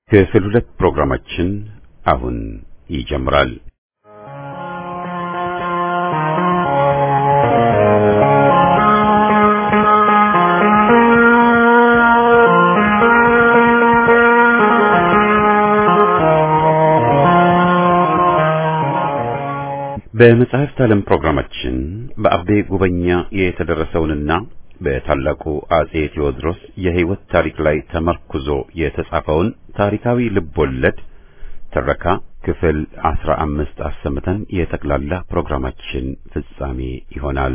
ክፍል ሁለት ፕሮግራማችን አሁን ይጀምራል። በመጽሐፍት ዓለም ፕሮግራማችን በአቤ ጉበኛ የተደረሰውንና በታላቁ አጼ ቴዎድሮስ የሕይወት ታሪክ ላይ ተመርኩዞ የተጻፈውን ታሪካዊ ልቦለድ ትረካ ክፍል አስራ አምስት አሰምተን የጠቅላላ ፕሮግራማችን ፍጻሜ ይሆናል።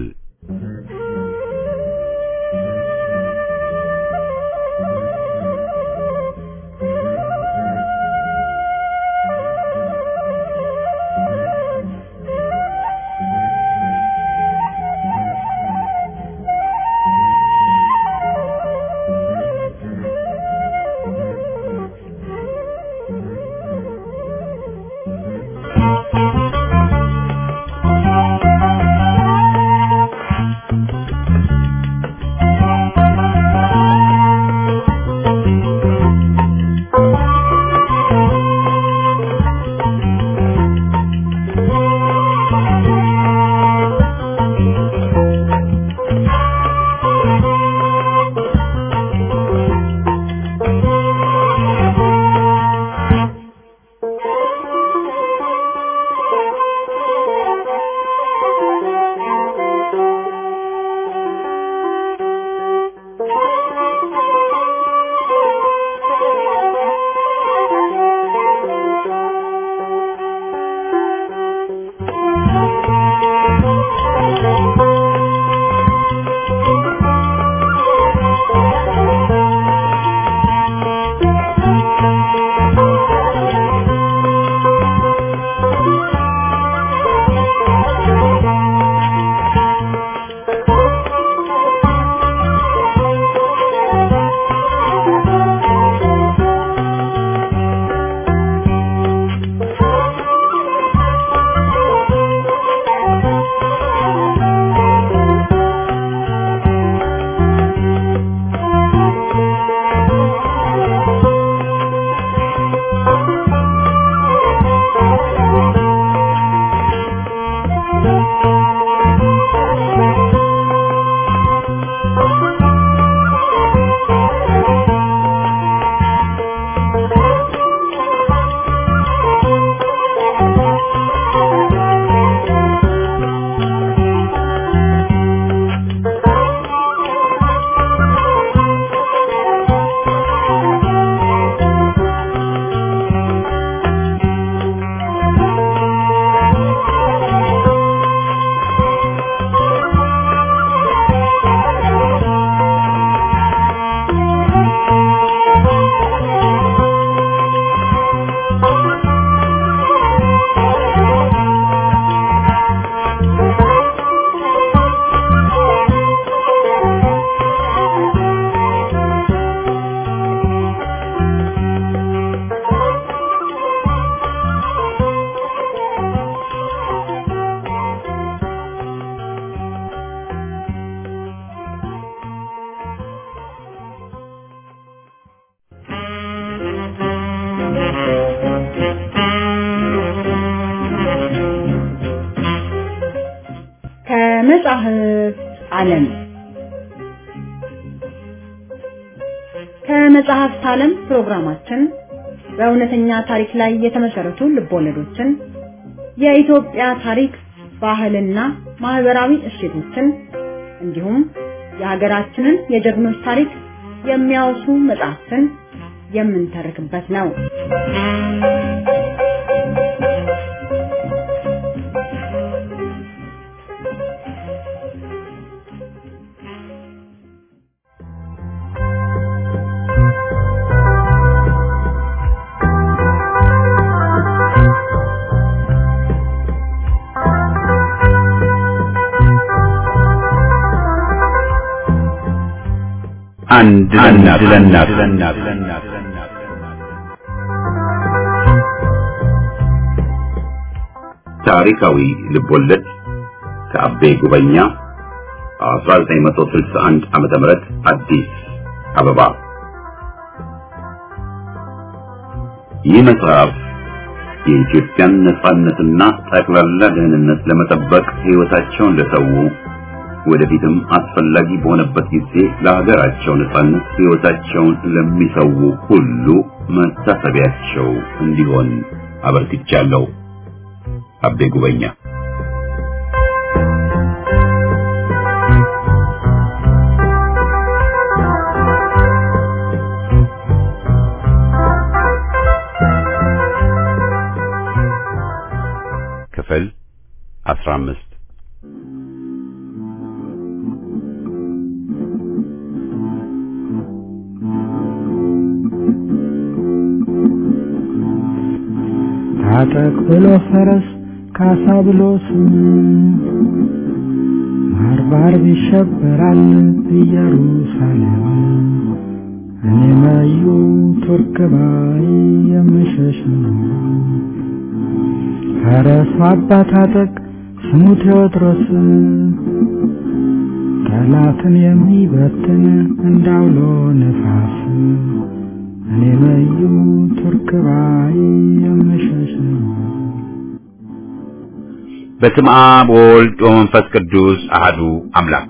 ከመጽሐፍት ዓለም ከመጽሐፍት ዓለም ፕሮግራማችን በእውነተኛ ታሪክ ላይ የተመሰረቱ ልቦለዶችን፣ የኢትዮጵያ ታሪክ፣ ባህልና ማህበራዊ እሴቶችን እንዲሁም የሀገራችንን የጀግኖች ታሪክ የሚያወሱ መጽሐፍትን የምንተርክበት ነው። አንድ ለእናት ታሪካዊ ልቦለድ ከአቤ ጉበኛ 1961 ዓመተ ምህረት አዲስ አበባ ይህ መጽሐፍ የኢትዮጵያን ነጻነትና ጠቅላላ ደህንነት ለመጠበቅ ሕይወታቸውን ለሰው ወደፊትም አስፈላጊ በሆነበት ጊዜ ለሀገራቸው ነጻነት ሕይወታቸውን ለሚሰው ሁሉ መታሰቢያቸው እንዲሆን አበርክቻለሁ። አቤ ጉበኛ ክፍል 15 ታጠቅ ብሎ ፈረስ ካሳ ብሎ ስም ባርባር ይሸበራል ኢየሩሳሌም እኔ መዩ ቱርክ ባይ የምሸሽ ነው። ፈረሱ አባ ታጠቅ ስሙ ቴዎድሮስ ጠላትን የሚበትን እንዳውሎ ነፋስ እኔ መዩ ቱርክ ባይ የምሸሽ ነው። በስመ አብ ወወልድ ወመንፈስ ቅዱስ አህዱ አምላክ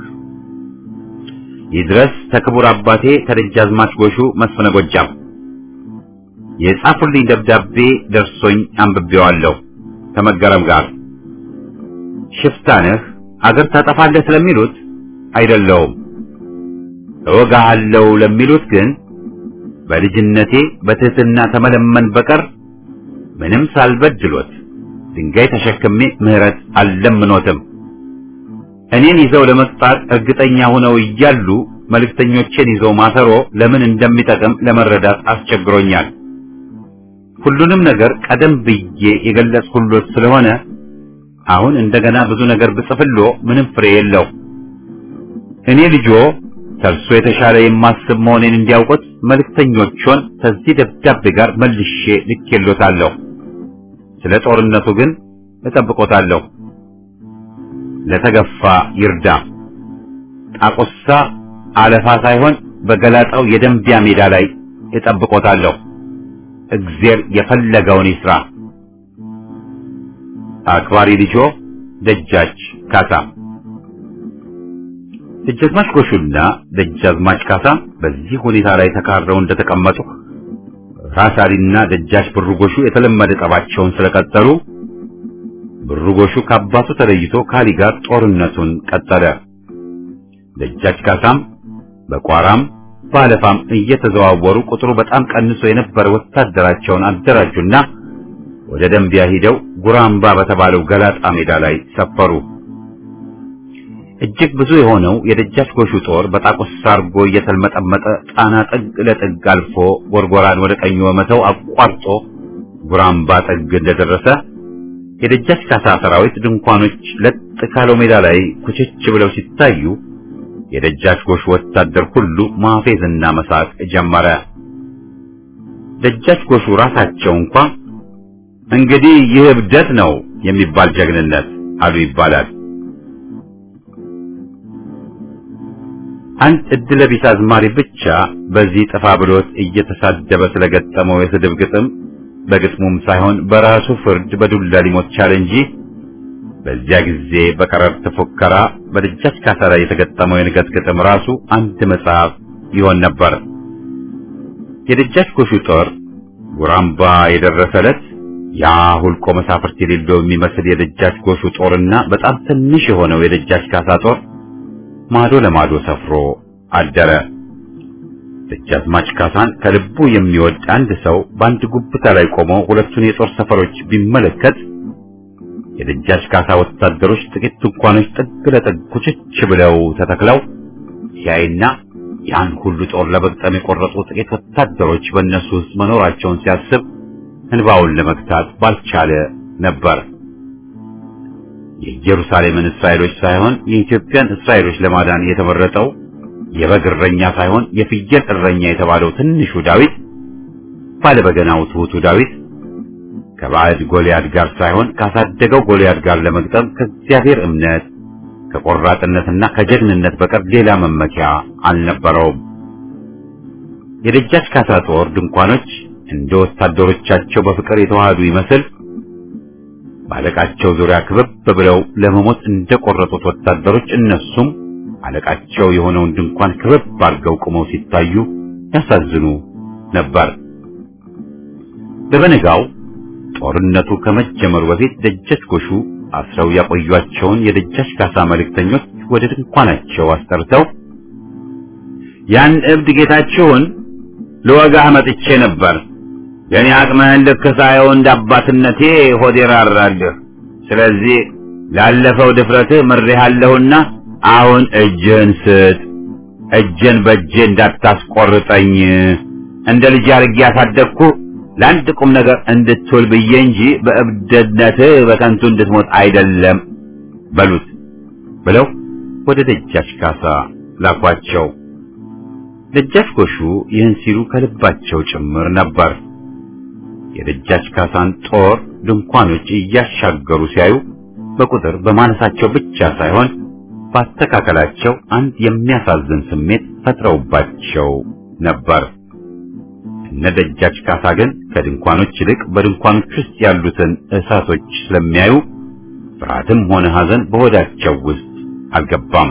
ይድረስ ተክቡር አባቴ ተደጃዝማች ጎሹ መስፍነ ጎጃም የጻፉልኝ ደብዳቤ ደርሶኝ አንብቤዋለሁ ከመገረም ጋር ሽፍታ ነህ አገር ታጠፋለህ ስለሚሉት አይደለውም እወጋሃለሁ ለሚሉት ግን በልጅነቴ በትህትና ተመለመን በቀር ምንም ሳልበድሎት ድንጋይ ተሸክሜ ምህረት አልለምኖትም። እኔን ይዘው ለመቅጣት እርግጠኛ ሆነው እያሉ መልእክተኞቼን ይዘው ማሰሮ ለምን እንደሚጠቅም ለመረዳት አስቸግሮኛል። ሁሉንም ነገር ቀደም ብዬ የገለጽኩሎት ስለሆነ አሁን እንደገና ብዙ ነገር ብጽፍሎ ምንም ፍሬ የለው። እኔ ልጆ ከእርሶ የተሻለ የማስብ መሆኔን እንዲያውቁት መልእክተኞቹን ከዚህ ደብዳቤ ጋር መልሼ ልኬሎታለሁ። ስለ ጦርነቱ ግን እጠብቆታለሁ። ለተገፋ ይርዳ። ጣቁሳ አለፋ ሳይሆን በገላጣው የደንቢያ ሜዳ ላይ እጠብቆታለሁ። እግዜር የፈለገውን ይስራ። አክባሪ ልጆ ደጃች ካሳ። ደጃዝማች ጎሹና ደጃዝማች ካሳ በዚህ ሁኔታ ላይ ተካረው እንደተቀመጡ ራስ አሊና ደጃች ብሩ ጎሹ የተለመደ ጠባቸውን ስለቀጠሉ ብሩ ጎሹ ከአባቱ ተለይቶ ካሊ ጋር ጦርነቱን ቀጠለ። ደጃች ካሳም በቋራም በአለፋም እየተዘዋወሩ ቁጥሩ በጣም ቀንሶ የነበረ ወታደራቸውን አደራጁና ወደ ደንቢያ ሂደው ጉራምባ በተባለው ገላጣ ሜዳ ላይ ሰፈሩ። እጅግ ብዙ የሆነው የደጃች ጎሹ ጦር በጣቁሳ አርጎ እየተልመጠመጠ ጣና ጥግ ለጥግ አልፎ ጎርጎራን ወደ ቀኙ በመተው አቋርጦ ጉራምባ ጥግ እንደደረሰ የደጃች ካሳ ሰራዊት ድንኳኖች ለጥ ካለው ሜዳ ላይ ኩችች ብለው ሲታዩ የደጃች ጎሹ ወታደር ሁሉ ማፌዝና መሳቅ ጀመረ። ደጃች ጎሹ ራሳቸው እንኳ እንግዲህ ይህ እብደት ነው የሚባል ጀግንነት አሉ ይባላል። አንድ እድለ ቢስ አዝማሪ ብቻ በዚህ ጥፋ ብሎት እየተሳደበ ስለገጠመው የስድብ ግጥም በግጥሙም ሳይሆን በራሱ ፍርድ በዱላ ሊሞት ቻለ እንጂ በዚያ ጊዜ በቀረርት ፉከራ በደጃች ካሳ ላይ የተገጠመው የንገት ግጥም ራሱ አንድ መጽሐፍ ይሆን ነበር። የደጃች ጎሹ ጦር ጉራምባ የደረሰ ዕለት ያ ሁልቆ መሳፍርት የሌለው የሚመስል የደጃች ጎሹ ጦርና በጣም ትንሽ የሆነው የደጃች ካሳ ጦር ማዶ ለማዶ ሰፍሮ አደረ። ደጃዝማች ካሳን ከልቡ የሚወድ አንድ ሰው በአንድ ጉብታ ላይ ቆሞ ሁለቱን የጦር ሰፈሮች ቢመለከት የደጃች ካሳ ወታደሮች ጥቂት ድንኳኖች ጥግ ለጥግ ኩችች ብለው ተተክለው ሲያይና ያን ሁሉ ጦር ለመግጠም የቆረጡ ጥቂት ወታደሮች በእነሱ ውስጥ መኖራቸውን ሲያስብ እንባውን ለመግታት ባልቻለ ነበር። የኢየሩሳሌምን እስራኤሎች ሳይሆን የኢትዮጵያን እስራኤሎች ለማዳን የተመረጠው የበግ እረኛ ሳይሆን የፍየል እረኛ የተባለው ትንሹ ዳዊት ባለበገናው ትሑቱ ዳዊት ከባዕድ ጎልያድ ጋር ሳይሆን ካሳደገው ጎልያድ ጋር ለመግጠም ከእግዚአብሔር እምነት ከቆራጥነትና ከጀግንነት በቀር ሌላ መመኪያ አልነበረውም። የደጃች ካሳ ጦር ድንኳኖች እንደ ወታደሮቻቸው በፍቅር የተዋሃዱ ይመስል በአለቃቸው ዙሪያ ክበብ ብለው ለመሞት እንደቆረጡት ወታደሮች እነሱም አለቃቸው የሆነውን ድንኳን ክበብ አድርገው ቆመው ሲታዩ ያሳዝኑ ነበር። በበነጋው ጦርነቱ ከመጀመሩ በፊት ደጃች ጎሹ አስረው ያቆዩአቸውን የደጃች ካሳ መልእክተኞች ወደ ድንኳናቸው አስጠርተው ያን እብድ ጌታችሁን ልወጋህ መጥቼ ነበር። የኔ አቅምህን ልክ ሳየው እንደ አባትነቴ ሆዴ ራራልህ። ስለዚህ ላለፈው ድፍረትህ ምሬሃለሁና አሁን እጅህን ስጥ። እጄን በእጄ እንዳታስቆርጠኝ እንደ ልጅ አድርጌ ያሳደግኩ ለአንድ ቁም ነገር እንድትውል ብዬ እንጂ በእብደትነትህ በከንቱ እንድትሞት አይደለም በሉት ብለው ወደ ደጃች ካሳ ላኳቸው። ደጃች ጎሹ ይህን ሲሉ ከልባቸው ጭምር ነበር። የደጃች ካሳን ጦር ድንኳኖች እያሻገሩ ሲያዩ በቁጥር በማነሳቸው ብቻ ሳይሆን ባስተካከላቸው አንድ የሚያሳዝን ስሜት ፈጥረውባቸው ነበር። እነ ደጃች ካሳ ግን ከድንኳኖች ይልቅ በድንኳኖች ውስጥ ያሉትን እሳቶች ስለሚያዩ ፍርሃትም ሆነ ሐዘን በሆዳቸው ውስጥ አልገባም።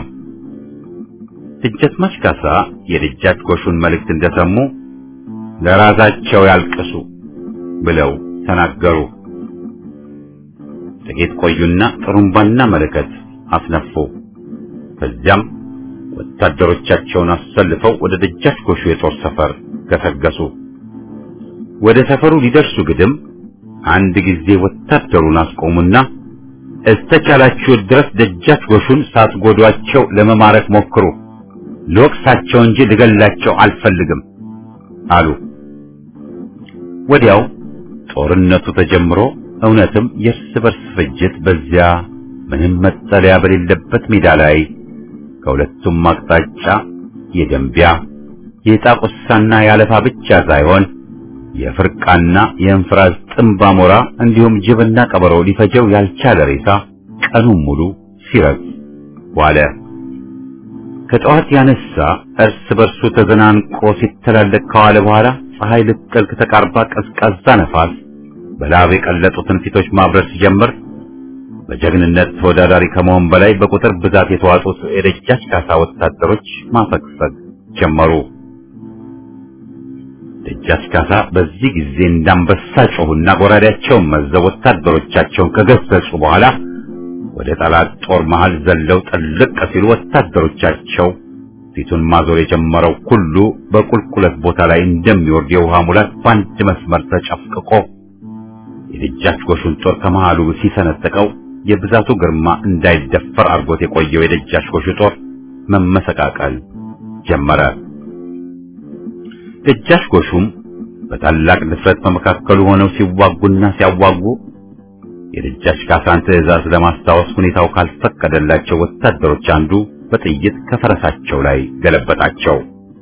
ደጃዝማች ካሳ የደጃች ጎሹን መልእክት እንደሰሙ ለራሳቸው ያልቅሱ ብለው ተናገሩ። ጥቂት ቆዩና ጥሩምባና መለከት አስነፉ። ከዚያም ወታደሮቻቸውን አሰልፈው ወደ ደጃች ጎሹ የጦር ሰፈር ገሰገሱ። ወደ ሰፈሩ ሊደርሱ ግድም አንድ ጊዜ ወታደሩን አስቆሙና እስተቻላችሁ ድረስ ደጃች ጎሹን ሳትጎዷቸው ለመማረክ ሞክሩ፣ ልወቅሳቸው እንጂ ልገላቸው አልፈልግም አሉ። ወዲያው ጦርነቱ ተጀምሮ እውነትም የእርስ በርስ ፍጅት በዚያ ምንም መጠለያ በሌለበት ሜዳ ላይ ከሁለቱም አቅጣጫ የደንቢያ የጣቁሳና ያለፋ ብቻ ሳይሆን የፍርቃና የእንፍራዝ ጥምብ አሞራ እንዲሁም ጅብና ቀበሮ ሊፈጀው ያልቻለ ሬሳ ቀኑን ሙሉ ሲረግፍ ዋለ። ከጠዋት ያነሳ እርስ በርሱ ተዘናንቆ ሲተላለቅ ከዋለ በኋላ ፀሐይ ልትጠልቅ ተቃርባ ቀዝቃዛ ነፋስ በላብ የቀለጡትን ፊቶች ማብረር ሲጀምር በጀግንነት ተወዳዳሪ ከመሆን በላይ በቁጥር ብዛት የተዋጡት የደጃች ካሳ ወታደሮች ማፈግፈግ ጀመሩ። ደጃች ካሳ በዚህ ጊዜ እንዳንበሳ ጮሁና ጎራዴያቸውን መዘው ወታደሮቻቸውን ከገሰጹ በኋላ ወደ ጠላት ጦር መሃል ዘለው ጥልቅ ሲሉ ወታደሮቻቸው ፊቱን ማዞር የጀመረው ሁሉ በቁልቁለት ቦታ ላይ እንደሚወርድ የውሃ ሙላት በአንድ መስመር ተጨፍቅቆ የደጃች ጎሹን ጦር ከመሃሉ ሲሰነጥቀው የብዛቱ ግርማ እንዳይደፈር አድርጎት የቆየው የደጃች ጎሹ ጦር መመሰቃቀል ጀመረ። ደጃች ጎሹም በታላቅ ድፍረት በመካከሉ ሆነው ሲዋጉና ሲያዋጉ የደጃች ካሳን ትዕዛዝ ለማስታወስ ሁኔታው ካልፈቀደላቸው ወታደሮች አንዱ በጥይት ከፈረሳቸው ላይ ገለበጣቸው።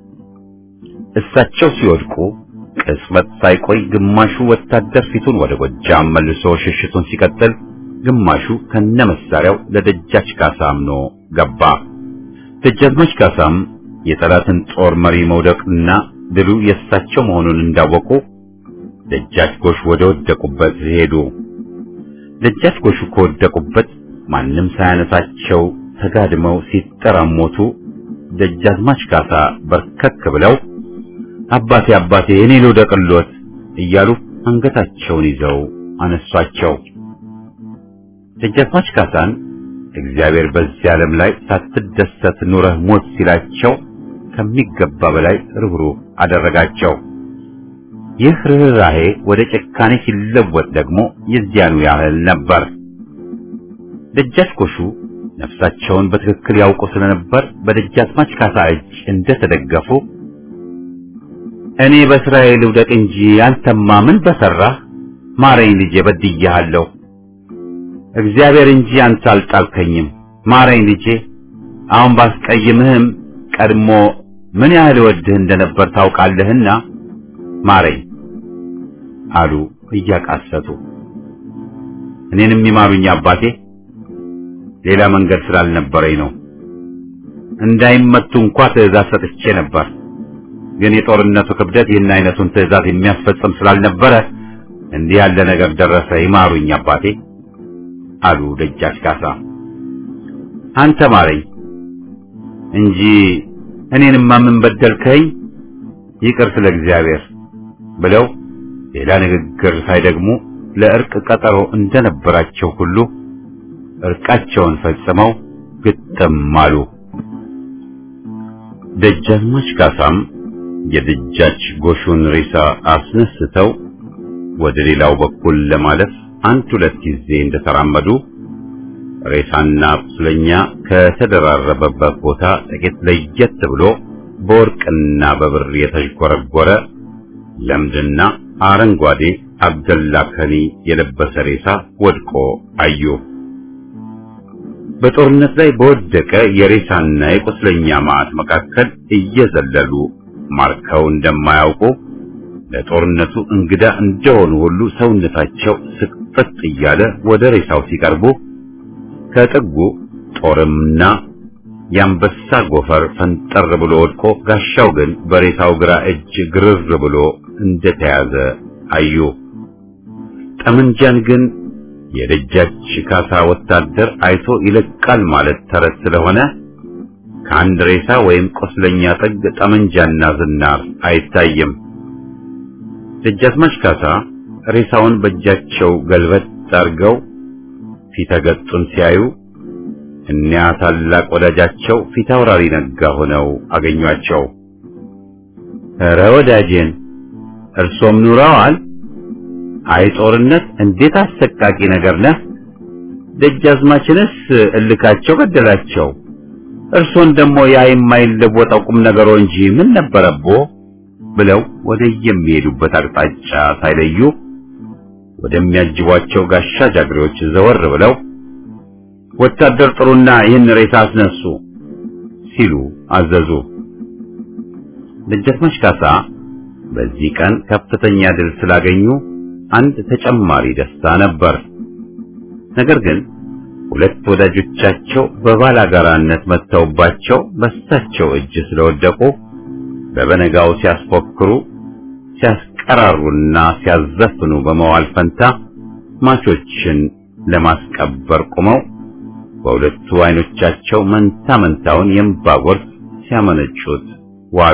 እሳቸው ሲወድቁ ቅጽበት ሳይቆይ ግማሹ ወታደር ፊቱን ወደ ጎጃም መልሶ ሽሽቱን ሲቀጥል፣ ግማሹ ከነመሳሪያው ለደጃች ካሳ አምኖ ገባ። ደጃዝማች ካሳም የጠላትን ጦር መሪ መውደቅና ድሉ የእሳቸው መሆኑን እንዳወቁ ደጃች ጎሽ ወደ ወደቁበት ሄዱ። ደጃች ጎሹ ከወደቁበት ማንም ሳያነሳቸው ተጋድመው ሲጠራሞቱ ደጃዝማች ካሳ በርከክ ብለው አባቴ አባቴ እኔ ልውደቅልዎት እያሉ አንገታቸውን ይዘው አነሷቸው። ደጃዝማች ካሳን እግዚአብሔር በዚህ ዓለም ላይ ሳትደሰት ኑረህ ሞት ሲላቸው ከሚገባ በላይ ርኅሩህ አደረጋቸው። ይህ ርኅራሄ ወደ ጭካኔ ሲለወጥ ደግሞ የዚያኑ ያህል ነበር። ደጃች ጎሹ ነፍሳቸውን በትክክል ያውቁ ስለነበር በደጃዝማች ካሳ እጅ እንደተደገፉ እኔ በስራዬ ልውደቅ እንጂ አንተማ ምን በሰራህ? ማረኝ ልጄ በድያለሁ። እግዚአብሔር እንጂ አንተ አልጣልከኝም። ማረኝ ልጄ። አሁን ባስቀይምህም ቀድሞ ምን ያህል ወድህ እንደነበር ታውቃለህና ማረኝ አሉ እያቃሰቱ። እኔንም ይማሩኝ አባቴ፣ ሌላ መንገድ ስላልነበረኝ ነው። እንዳይመቱ እንኳ ትዕዛዝ ሰጥቼ ነበር። ግን የጦርነቱ ክብደት ይህን አይነቱን ትዕዛዝ የሚያስፈጽም ስላልነበረ እንዲህ ያለ ነገር ደረሰ። ይማሩኝ አባቴ አሉ ደጃች ካሳ። አንተ ማረኝ እንጂ እኔንማ ምን በደልከኝ? ይቅር ስለ እግዚአብሔር ብለው ሌላ ንግግር ሳይደግሙ ለእርቅ ቀጠሮ እንደነበራቸው ሁሉ እርቃቸውን ፈጽመው ግጥም አሉ። ደጃዝማች ካሳም የደጃች ጎሹን ሬሳ አስነስተው ወደ ሌላው በኩል ለማለፍ አንድ ሁለት ጊዜ እንደተራመዱ ሬሳና ቁስለኛ ከተደራረበበት ቦታ ጥቂት ለየት ብሎ በወርቅና በብር የተዥጎረጎረ ለምድና አረንጓዴ አብደላ ከኒ የለበሰ ሬሳ ወድቆ አዩ። በጦርነት ላይ በወደቀ የሬሳና የቁስለኛ ማዕት መካከል እየዘለሉ ማርከው እንደማያውቁ ለጦርነቱ እንግዳ እንደሆኑ ሁሉ ሰውነታቸው ስቅጥጥ እያለ ወደ ሬሳው ሲቀርቡ ከጥጉ ጦርምና የአንበሳ ጎፈር ፈንጠር ብሎ ወድቆ ጋሻው ግን በሬሳው ግራ እጅ ግርር ብሎ እንደተያዘ አዩ። ጠመንጃን ግን የደጃች ካሳ ወታደር አይቶ ይለቃል ማለት ተረት ስለሆነ ከአንድ ሬሳ ወይም ቁስለኛ ጥግ ጠመንጃና ዝናር አይታይም። ደጃዝማች ካሳ ሬሳውን በእጃቸው ገልበጥ አድርገው ፊተገጡን ሲያዩ እኒያ ታላቅ ወዳጃቸው ፊት አውራሪ ነጋ ሆነው አገኟቸው። ኧረ ወዳጄን እርሶም ኑረዋል? አይ ጦርነት እንዴት አሰቃቂ ነገር ነህ! ደጃዝማችንስ እልካቸው ገደላቸው። እርሶን ደግሞ ያ የማይለወጠው ቁም ነገሮ እንጂ ምን ነበረቦ? ብለው ወደ የሚሄዱበት አቅጣጫ ሳይለዩ ወደሚያጅቧቸው ጋሻ ጃግሬዎች ዘወር ብለው ወታደር ጥሩና ይህን ሬሳ አስነሱ ሲሉ አዘዙ። ደጃዝማች ካሳ በዚህ ቀን ከፍተኛ ድል ስላገኙ አንድ ተጨማሪ ደስታ ነበር። ነገር ግን ሁለት ወዳጆቻቸው በባላጋራነት መጥተውባቸው በሳቸው እጅ ስለወደቁ በበነጋው ሲያስፎክሩ ሲያስቀራሩና ሲያዘፍኑ በመዋል ፈንታ ማቾችን ለማስቀበር ቁመው በሁለቱ አይኖቻቸው መንታ መንታውን የእንባ ጎርፍ ሲያመነጩት ዋሉ።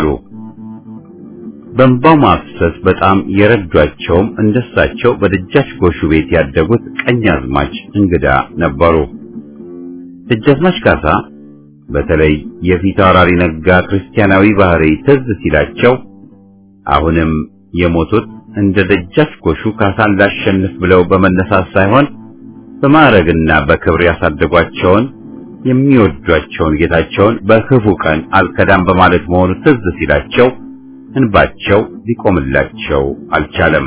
በእንባው ማፍሰስ በጣም የረዷቸውም እንደሳቸው በደጃች ጎሹ ቤት ያደጉት ቀኛዝማች እንግዳ ነበሩ። ደጃዝማች ካሳ በተለይ የፊት አውራሪ ነጋ ክርስቲያናዊ ባህሪ ትዝ ሲላቸው አሁንም የሞቱት እንደ ደጃች ጎሹ ካሳን ላሸንፍ ብለው በመነሳት ሳይሆን በማዕረግና በክብር ያሳደጓቸውን የሚወዷቸውን ጌታቸውን በክፉ ቀን አልከዳም በማለት መሆኑ ትዝ ሲላቸው እንባቸው ሊቆምላቸው አልቻለም።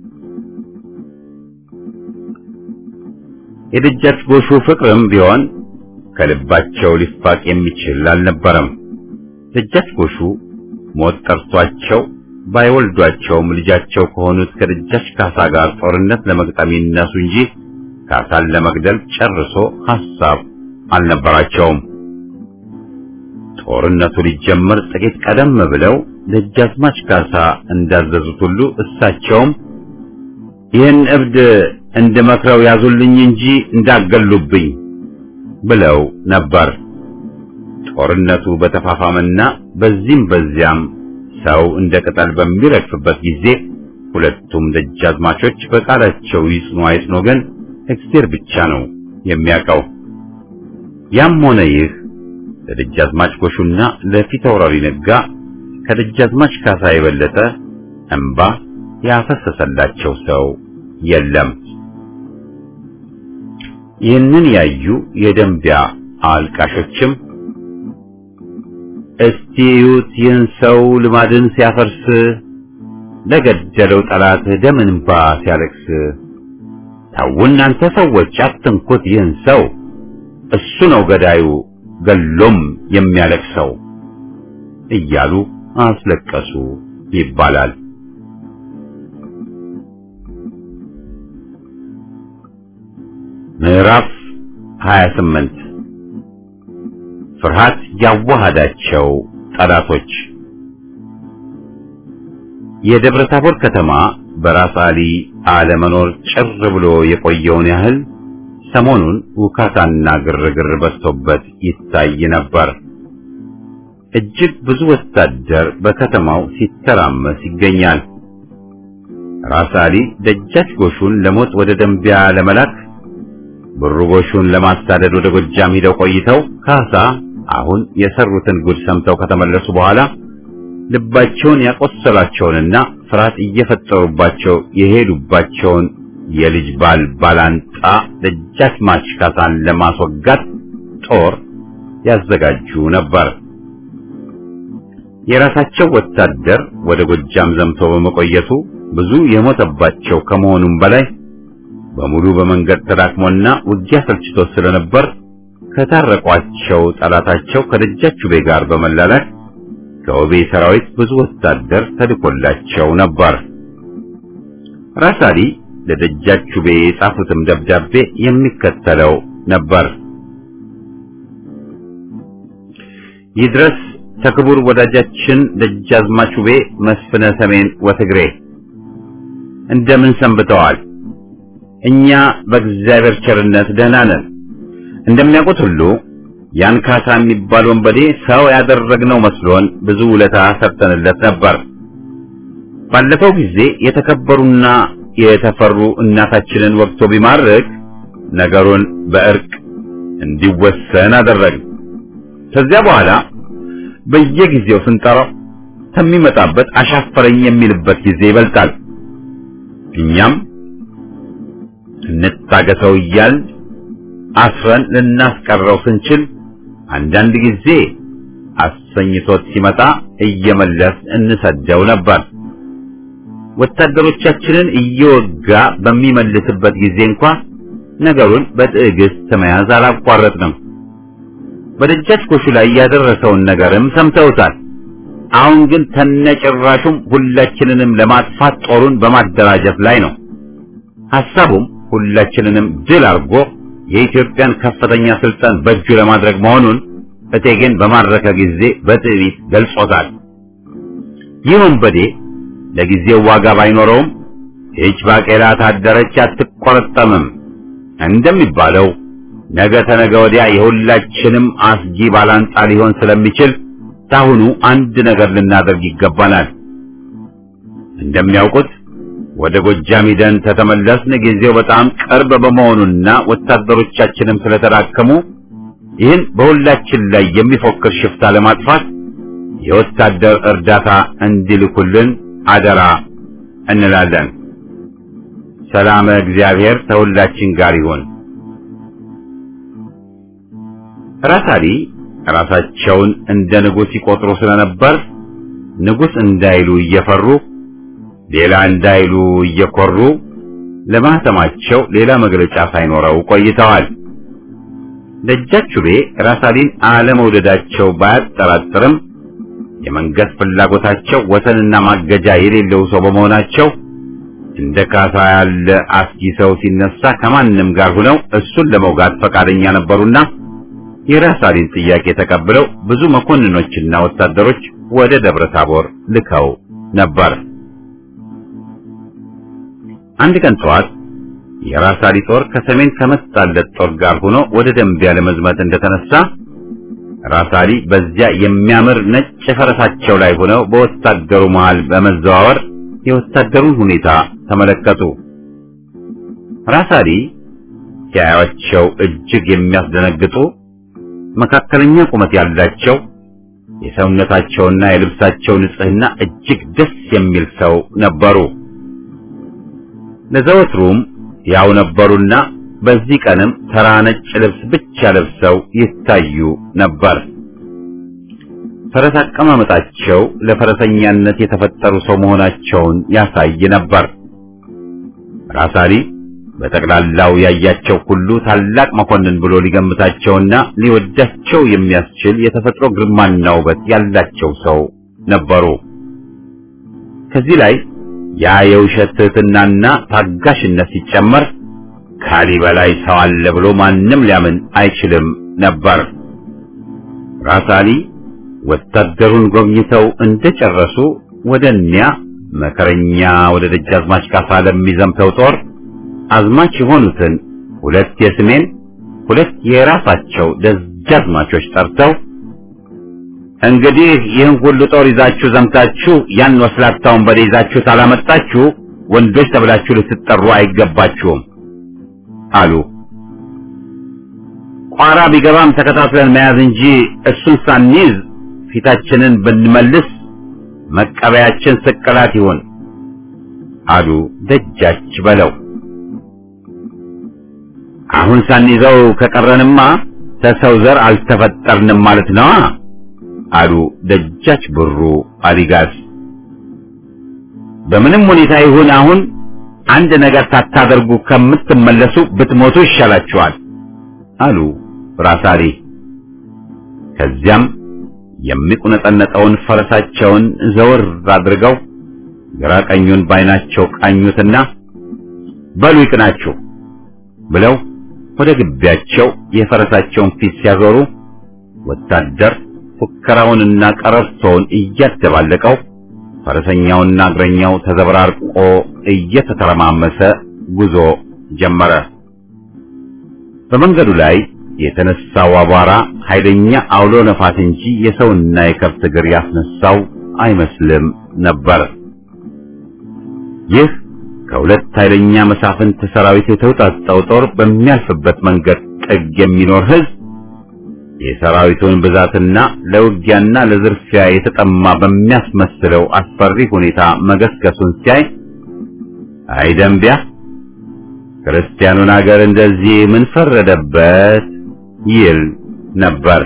የደጃች ጎሹ ፍቅርም ቢሆን ከልባቸው ሊፋቅ የሚችል አልነበረም። ደጃች ጎሹ ሞት ጠርቷቸው ባይወልዷቸውም ልጃቸው ከሆኑት ከደጃች ካሳ ጋር ጦርነት ለመግጠም ይነሱ እንጂ ካሳን ለመግደል ጨርሶ ሐሳብ አልነበራቸውም። ጦርነቱ ሊጀመር ጥቂት ቀደም ብለው ደጃዝማች ካሳ እንዳዘዙት ሁሉ እሳቸውም ይህን እብድ እንድመክረው ያዙልኝ እንጂ እንዳገሉብኝ ብለው ነበር። ጦርነቱ በተፋፋመና በዚህም በዚያም ሰው እንደ ቅጠል በሚረግፍበት ጊዜ ሁለቱም ደጃዝማቾች በቃላቸው ይጽኑ አይጽኑ ግን እግዚአብሔር ብቻ ነው የሚያውቀው። ያም ሆነ ይህ ለደጃዝማች ጎሹና ለፊት አውራሪ ነጋ ከደጃዝማች ካሳ የበለጠ እንባ ያፈሰሰላቸው ሰው የለም። ይህንን ያዩ የደንቢያ አልቃሾችም እስቲ እዩት ይህን ሰው ልማድን ሲያፈርስ ለገደለው ጠላት ደም እንባ ሲያለቅስ ተው እናንተ ሰዎች አትንኩት ይህን ሰው እሱ ነው ገዳዩ ገሎም የሚያለቅሰው እያሉ አስለቀሱ ይባላል። ምዕራፍ 28 ፍርሃት ያዋሃዳቸው ጠላቶች የደብረ ታቦር ከተማ በራስ አሊ አለመኖር ጭር ብሎ የቆየውን ያህል ሰሞኑን ውካታና ግርግር በዝቶበት ይታይ ነበር። እጅግ ብዙ ወታደር በከተማው ሲተራመስ ይገኛል። ራስ አሊ ደጃች ጎሹን ለሞት ወደ ደንቢያ ለመላክ ብሩ ጎሹን ለማሳደድ ወደ ጎጃም ሂደው ቆይተው ካሳ አሁን የሰሩትን ጉድ ሰምተው ከተመለሱ በኋላ ልባቸውን ያቆሰላቸውንና ፍርሃት እየፈጠሩባቸው የሄዱባቸውን የልጅ ባል ባላንጣ ደጃዝማች ካሳን ለማስወጋት ጦር ያዘጋጁ ነበር። የራሳቸው ወታደር ወደ ጎጃም ዘምቶ በመቆየቱ ብዙ የሞተባቸው ከመሆኑም በላይ በሙሉ በመንገድ ተዳክሞና ውጊያ ሰልችቶት ስለነበር ከታረቋቸው ጠላታቸው ከደጃቹቤ ጋር በመላላክ ከውቤ ሰራዊት ብዙ ወታደር ተልኮላቸው ነበር። ራስ አሊ ለደጃቹቤ የጻፉትም ደብዳቤ የሚከተለው ነበር። ይድረስ ተክቡር ወዳጃችን ደጃዝማች ውቤ መስፍነ ሰሜን ወትግሬ እንደምን ሰንብተዋል? እኛ በእግዚአብሔር ቸርነት ደህና ነን። እንደሚያውቁት ሁሉ ያን ካሳ የሚባል ወንበዴ ሰው ያደረግነው መስሎን ብዙ ውለታ ሰርተንለት ነበር። ባለፈው ጊዜ የተከበሩና የተፈሩ እናታችንን ወቅቶ ቢማርክ ነገሩን በእርቅ እንዲወሰን አደረግን። ከዚያ በኋላ በየጊዜው ስንጠራው ከሚመጣበት አሻፈረኝ የሚልበት ጊዜ ይበልጣል። እኛም እንታገሰው እያልን አስረን ልናስቀረው ስንችል አንዳንድ ጊዜ አሰኝቶት ሲመጣ እየመለስ እንሰደው ነበር። ወታደሮቻችንን እየወጋ በሚመልስበት ጊዜ እንኳ ነገሩን በትዕግስት መያዝ አላቋረጥንም። በደጃች ጎሹ ላይ ያደረሰውን ነገርም ሰምተውታል። አሁን ግን ተነጭራሹም ሁላችንንም ለማጥፋት ጦሩን በማደራጀት ላይ ነው። ሐሳቡም ሁላችንንም ድል አድርጎ የኢትዮጵያን ከፍተኛ ስልጣን በእጁ ለማድረግ መሆኑን እቴጌን በማረከ ጊዜ በትዕቢት ገልጾታል። ይህ ወንበዴ ለጊዜው ዋጋ ባይኖረውም ይህች ባቄላ ታደረች አትቆረጠምም እንደሚባለው ነገ ተነገ ወዲያ የሁላችንም አስጊ ባላንጣ ሊሆን ስለሚችል ታሁኑ አንድ ነገር ልናደርግ ይገባናል። እንደሚያውቁት ወደ ጎጃም ሂደን ተተመለስን ጊዜው በጣም ቅርብ በመሆኑና ወታደሮቻችንም ስለተዳከሙ ይህን በሁላችን ላይ የሚፎክር ሽፍታ ለማጥፋት የወታደር እርዳታ እንዲልኩልን አደራ እንላለን። ሰላም እግዚአብሔር ከሁላችን ጋር ይሁን። ራስ አሊ ራሳቸውን እንደ ንጉሥ ይቆጥሩ ስለነበር ንጉሥ እንዳይሉ እየፈሩ ሌላ እንዳይሉ እየኮሩ ለማህተማቸው ሌላ መግለጫ ሳይኖረው ቆይተዋል። ደጃቹቤ ራስ አሊን አለመውደዳቸው ባያጠራጥርም የመንገስ ፍላጎታቸው ወሰንና ማገጃ የሌለው ሰው በመሆናቸው እንደ ካሳ ያለ አስጊ ሰው ሲነሳ ከማንም ጋር ሆነው እሱን ለመውጋት ፈቃደኛ ነበሩና የራስ አሊን ጥያቄ ተቀብለው ብዙ መኮንኖችና ወታደሮች ወደ ደብረ ታቦር ልከው ነበር። አንድ ቀን ጠዋት የራስ አሊ ጦር ከሰሜን ከመጣለት ጦር ጋር ሆኖ ወደ ደንቢያ ለመዝመት እንደተነሳ ራስ አሊ በዚያ የሚያምር ነጭ ፈረሳቸው ላይ ሆነው በወታደሩ መሃል በመዘዋወር የወታደሩን ሁኔታ ተመለከቱ። ራስ አሊ ሲያዩአቸው እጅግ የሚያስደነግጡ መካከለኛ ቁመት ያላቸው የሰውነታቸውና የልብሳቸው ንጽህና እጅግ ደስ የሚል ሰው ነበሩ። ለዘወትሩም ያው ነበሩና በዚህ ቀንም ተራ ነጭ ልብስ ብቻ ለብሰው ይታዩ ነበር። ፈረስ አቀማመጣቸው ለፈረሰኛነት የተፈጠሩ ሰው መሆናቸውን ያሳይ ነበር። ራስ አሊ በጠቅላላው ያያቸው ሁሉ ታላቅ መኮንን ብሎ ሊገምታቸውና ሊወዳቸው የሚያስችል የተፈጥሮ ግርማና ውበት ያላቸው ሰው ነበሩ። ከዚህ ላይ ያ የውሸት ትህትናና ታጋሽነት ሲጨመር ካሊ በላይ ሰው አለ ብሎ ማንም ሊያምን አይችልም ነበር። ራስ አሊ ወታደሩን ጎብኝተው እንደጨረሱ ወደ እኒያ መከረኛ ወደ ደጃዝማች ካሳ ለሚዘምተው ጦር አዝማች የሆኑትን ሁለት የስሜን ሁለት የራሳቸው ደጃዝማቾች ጠርተው እንግዲህ ይህን ሁሉ ጦር ይዛችሁ ዘምታችሁ ያን ወስላታውን በደ ይዛችሁ ታላመጣችሁ ወንዶች ተብላችሁ ልትጠሩ አይገባችሁም አሉ። ቋራ ቢገባም ተከታትለን መያዝ እንጂ እሱን ሳንይዝ ፊታችንን ብንመልስ መቀበያችን ስቅላት ይሁን አሉ ደጃች በለው። አሁን ሳንይዘው ከቀረንማ ተሰው ዘር አልተፈጠርንም ማለት ነዋ አሉ ደጃች ብሩ አሊጋዝ። በምንም ሁኔታ ይሁን አሁን አንድ ነገር ሳታደርጉ ከምትመለሱ ብትሞቱ ይሻላችኋል አሉ ራሳሪ። ከዚያም የሚቁነጠነጠውን ፈረሳቸውን ዘወር አድርገው ግራ ቀኙን ባይናቸው ቃኙትና በሉ ይቅናችሁ ብለው ወደ ግቢያቸው የፈረሳቸውን ፊት ሲያዞሩ ወታደር ፉከራውንና ቀረርቶውን እያደባለቀው ፈረሰኛውና እግረኛው ተዘበራርቆ እየተተረማመሰ ጉዞ ጀመረ። በመንገዱ ላይ የተነሳው አቧራ ኃይለኛ አውሎ ነፋስ እንጂ የሰውና የከብት እግር ያስነሳው አይመስልም ነበር። ይህ ከሁለት ኃይለኛ መሳፍንት ሰራዊት የተውጣጣው ጦር በሚያልፍበት መንገድ ጥግ የሚኖር ሕዝብ የሰራዊቱን ብዛትና ለውጊያና ለዝርፊያ የተጠማ በሚያስመስለው አስፈሪ ሁኔታ መገስገሱን ሲያይ አይ ደንቢያ ክርስቲያኑን አገር እንደዚህ ምን ፈረደበት ይል ነበር።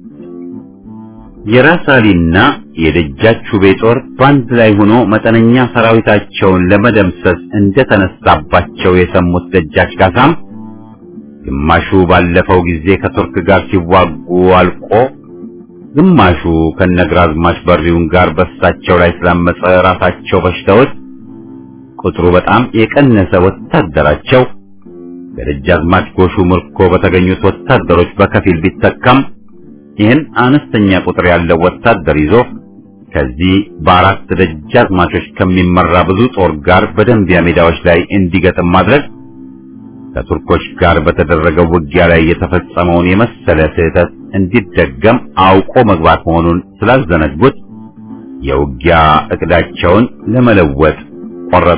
የራስ አሊና የደጃች ውቤ ጦር በአንድ ላይ ሆኖ መጠነኛ ሰራዊታቸውን ለመደምሰስ እንደተነሳባቸው የሰሙት ደጃች ካሳም ግማሹ ባለፈው ጊዜ ከቱርክ ጋር ሲዋጉ አልቆ ግማሹ ከነግራዝማች በሪውን ጋር በሳቸው ላይ ስላመፀ ራሳቸው በሽተውት ቁጥሩ በጣም የቀነሰ ወታደራቸው በደጃዝማች ጎሹ ምርኮ በተገኙት ወታደሮች በከፊል ቢተካም ይህን አነስተኛ ቁጥር ያለው ወታደር ይዞ ከዚህ በአራት ደጃዝማቾች ከሚመራ ብዙ ጦር ጋር በደንቢያ ሜዳዎች ላይ እንዲገጥም ማድረግ ከቱርኮች ጋር በተደረገው ውጊያ ላይ የተፈጸመውን የመሰለ ስህተት እንዲደገም አውቆ መግባት መሆኑን ስላልዘነጉት የውጊያ እቅዳቸውን ለመለወጥ ቆረጡ።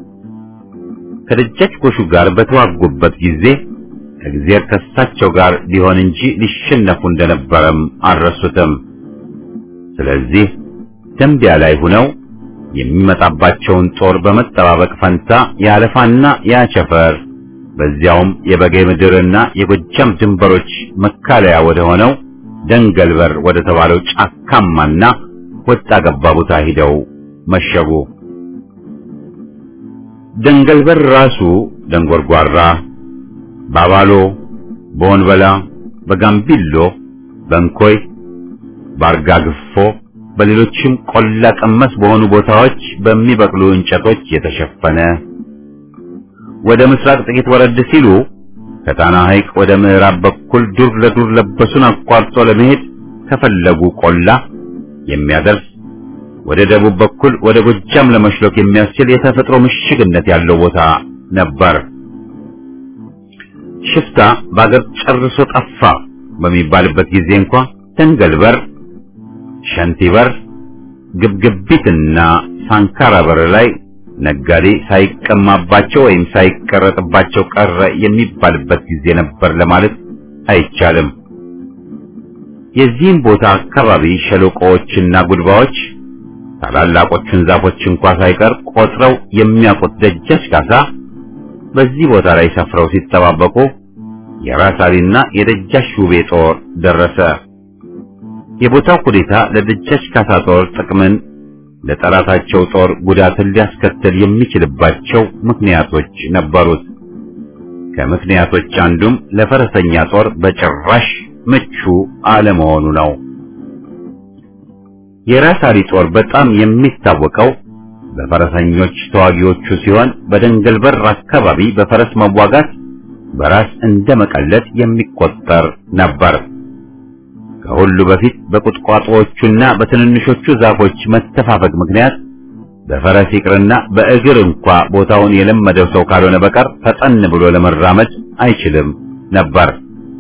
ከደጃች ጎሹ ጋር በተዋጉበት ጊዜ እግዚአብሔር ከሳቸው ጋር ሊሆን እንጂ ሊሸነፉ እንደነበረም አልረሱትም። ስለዚህ ደንቢያ ላይ ሆነው የሚመጣባቸውን ጦር በመጠባበቅ ፈንታ የአለፋና የአቸፈር በዚያውም የበጌ ምድርና የጎጃም ድንበሮች መካለያ ወደ ሆነው ደንገልበር ወደ ተባለው ጫካማና ወጣ ገባ ቦታ ሂደው መሸጉ። ደንገልበር ራሱ ደንጎርጓራ፣ ባባሎ፣ በወንበላ፣ በጋምቢሎ፣ በንኮይ፣ ባርጋ ግፎ በሌሎችም ቆላ ቀመስ በሆኑ ቦታዎች በሚበቅሉ እንጨቶች የተሸፈነ ወደ ምስራቅ ጥቂት ወረድ ሲሉ ከጣና ሐይቅ ወደ ምዕራብ በኩል ዱር ለዱር ለበሱን አቋርጦ ለመሄድ ከፈለጉ ቆላ የሚያደርስ ወደ ደቡብ በኩል ወደ ጎጃም ለመሽሎክ የሚያስችል የተፈጥሮ ምሽግነት ያለው ቦታ ነበር። ሽፍታ በአገር ጨርሶ ጠፋ በሚባልበት ጊዜ እንኳ ደንገልበር፣ ሸንቲበር፣ ግብግቢትና ሳንካራ በር ላይ ነጋዴ ሳይቀማባቸው ወይም ሳይቀረጥባቸው ቀረ የሚባልበት ጊዜ ነበር ለማለት አይቻልም። የዚህም ቦታ አካባቢ ሸለቆዎችና ጉድባዎች ታላላቆቹን ዛፎች እንኳ ሳይቀር ቆጥረው የሚያውቁት ደጃች ካሳ በዚህ ቦታ ላይ ሰፍረው ሲጠባበቁ የራስ አሊና የደጃች ውቤ ጦር ደረሰ። የቦታው ሁኔታ ለደጃች ካሳ ጦር ጥቅምን ለጠላታቸው ጦር ጉዳትን ሊያስከትል የሚችልባቸው ምክንያቶች ነበሩት። ከምክንያቶች አንዱም ለፈረሰኛ ጦር በጭራሽ ምቹ አለመሆኑ ነው። የራስ አሊ ጦር በጣም የሚታወቀው በፈረሰኞች ተዋጊዎቹ ሲሆን በደንገል በር አካባቢ በፈረስ መዋጋት በራስ እንደ መቀለድ የሚቆጠር ነበር። ከሁሉ በፊት በቁጥቋጦዎቹና በትንንሾቹ ዛፎች መተፋፈግ ምክንያት በፈረስ ይቅርና በእግር እንኳ ቦታውን የለመደው ሰው ካልሆነ በቀር ፈጠን ብሎ ለመራመድ አይችልም ነበር።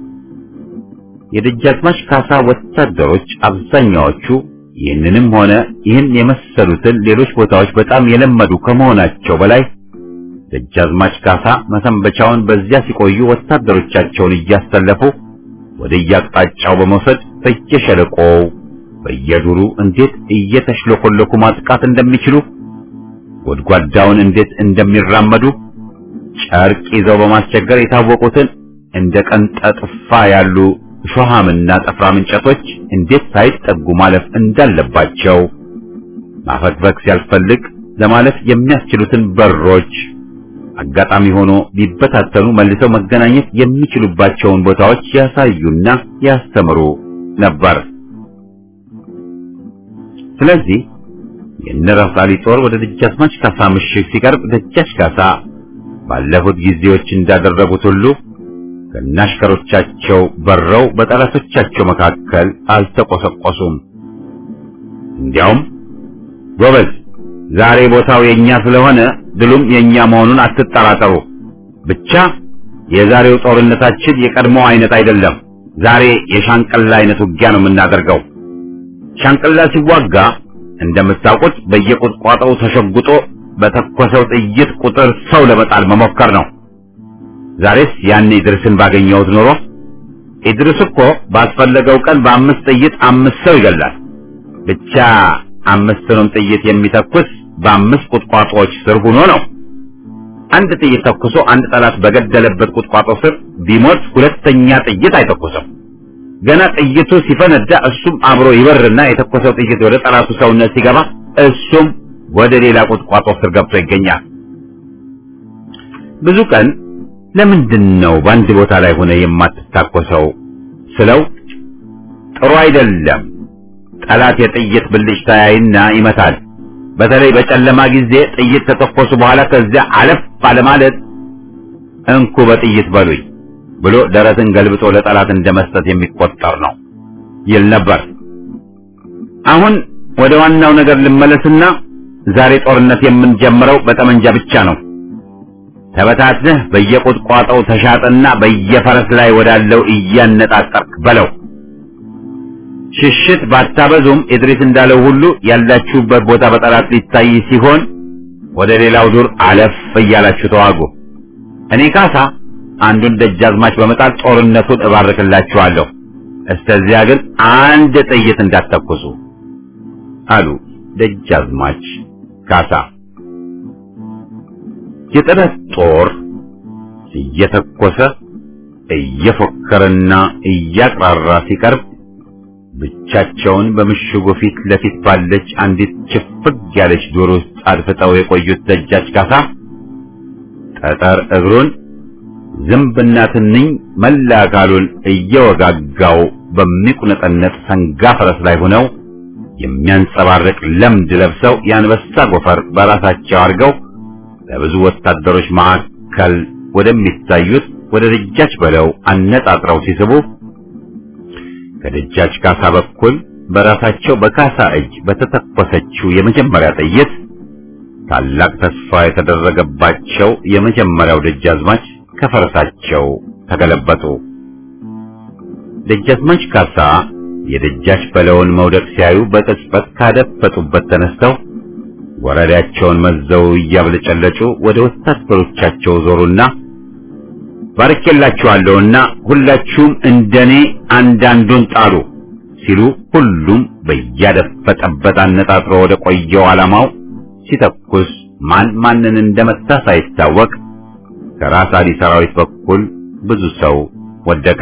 የደጃዝማች ካሳ ወታደሮች አብዛኛዎቹ ይህንንም ሆነ ይህን የመሰሉትን ሌሎች ቦታዎች በጣም የለመዱ ከመሆናቸው በላይ ደጃዝማች ካሳ መሰንበቻውን በዚያ ሲቆዩ ወታደሮቻቸውን እያሰለፉ ወደ የአቅጣጫው በመውሰድ በየሸለቆው በየዱሩ እንዴት እየተሽለኮለኩ ማጥቃት እንደሚችሉ ጎድጓዳውን እንዴት እንደሚራመዱ ጨርቅ ይዘው በማስቸገር የታወቁትን እንደ ቀንጠጥፋ ያሉ ሾሃምና ጠፍራም እንጨቶች እንዴት ሳይጠጉ ማለፍ እንዳለባቸው ማፈግፈግ ሲያስፈልግ ለማለፍ የሚያስችሉትን በሮች አጋጣሚ ሆኖ ቢበታተኑ መልሰው መገናኘት የሚችሉባቸውን ቦታዎች ያሳዩና ያስተምሩ ነበር። ስለዚህ የነራስ አሊ ጦር ወደ ደጃዝማች ካሳ ምሽግ ሲቀርብ ደጃች ካሳ ባለፉት ጊዜዎች እንዳደረጉት ሁሉ ከናሽከሮቻቸው በረው በጠላቶቻቸው መካከል አልተቆሰቆሱም። እንዲያውም ጎበዝ፣ ዛሬ ቦታው የኛ ስለሆነ ድሉም የኛ መሆኑን አትጠራጠሩ። ብቻ የዛሬው ጦርነታችን የቀድሞው አይነት አይደለም። ዛሬ የሻንቅላ አይነት ውጊያ ነው የምናደርገው። ሻንቅላ ሲዋጋ እንደምታውቁት በየቁጥቋጦው ተሸጉጦ በተኮሰው ጥይት ቁጥር ሰው ለመጣል መሞከር ነው። ዛሬስ ያን ኢድርስን ባገኘሁት ኖሮ ኢድርስ እኮ ባስፈለገው ቀን በአምስት ጥይት አምስት ሰው ይገላል። ብቻ አምስቱንም ጥይት የሚተኩስ በአምስት ቁጥቋጦዎች ስር ሆኖ ነው። አንድ ጥይት ተኩሶ አንድ ጠላት በገደለበት ቁጥቋጦ ስር ቢሞት ሁለተኛ ጥይት አይተኩስም። ገና ጥይቱ ሲፈነዳ እሱም አብሮ ይበርና የተኮሰው ጥይት ወደ ጠላቱ ሰውነት ሲገባ እሱም ወደ ሌላ ቁጥቋጦ ስር ገብቶ ይገኛል። ብዙ ቀን ለምንድን ነው በአንድ ቦታ ላይ ሆነ የማትታኮሰው ስለው ጥሩ አይደለም። ጠላት የጥይት ብልጭታ ያይና ይመታል። በተለይ በጨለማ ጊዜ ጥይት ከተኮሱ በኋላ ከዚያ አለፍ ባለማለት እንኩ በጥይት በሉኝ ብሎ ደረትን ገልብጦ ለጠላት እንደመስጠት የሚቆጠር ነው ይል ነበር። አሁን ወደ ዋናው ነገር ልመለስና ዛሬ ጦርነት የምንጀምረው በጠመንጃ ብቻ ነው። ተበታትነህ በየቁጥቋጦው ተሻጠና በየፈረስ ላይ ወዳለው እያነጣጠርክ በለው። ሽሽት ባታበዙም ኢድሪስ እንዳለው ሁሉ ያላችሁበት ቦታ በጠላት ሊታይ ሲሆን ወደ ሌላው ዱር አለፍ እያላችሁ ተዋጉ። እኔ ካሳ አንዱን ደጃዝማች በመጣል ጦርነቱን እባርክላችኋለሁ። እስከዚያ ግን አንድ ጥይት እንዳትተኩሱ አሉ ደጃዝማች ካሳ። የጠላት ጦር እየተኮሰ እየፎከረና እያቅራራ ሲቀርብ ብቻቸውን በምሽጉ ፊት ለፊት ባለች አንዲት ችፍግ ያለች ዱር ውስጥ አድፍጠው የቆዩት ደጃች ካሳ ጠጠር እግሩን ዝንብና ትንኝ መላ አካሉን እየወጋጋው በሚቁነጠነጥ ሰንጋ ፈረስ ላይ ሆነው የሚያንጸባርቅ ለምድ ለብሰው የአንበሳ ጎፈር በራሳቸው አድርገው ለብዙ ወታደሮች መካከል ወደሚታዩት ወደ ደጃች በለው አነጣጥረው ሲስቡ ከደጃች ካሳ በኩል በራሳቸው በካሳ እጅ በተተኮሰችው የመጀመሪያ ጥይት ታላቅ ተስፋ የተደረገባቸው የመጀመሪያው ደጃዝማች ከፈረሳቸው ተገለበጡ። ደጃዝማች ካሳ የደጃች በለውን መውደቅ ሲያዩ በቅጽበት ካደፈጡበት ተነስተው ወረዳቸውን መዘው እያብለጨለጩ ወደ ወታደሮቻቸው ዞሩና ባርኬላችኋለሁና ሁላችሁም እንደኔ አንዳንዱን ጣሉ ሲሉ ሁሉም በያደፈጠበት አነጣጥሮ ወደ ቆየው ዓላማው ሲተኩስ ማን ማንን እንደመታ ሳይታወቅ ከራስ አሊ ሰራዊት በኩል ብዙ ሰው ወደቀ።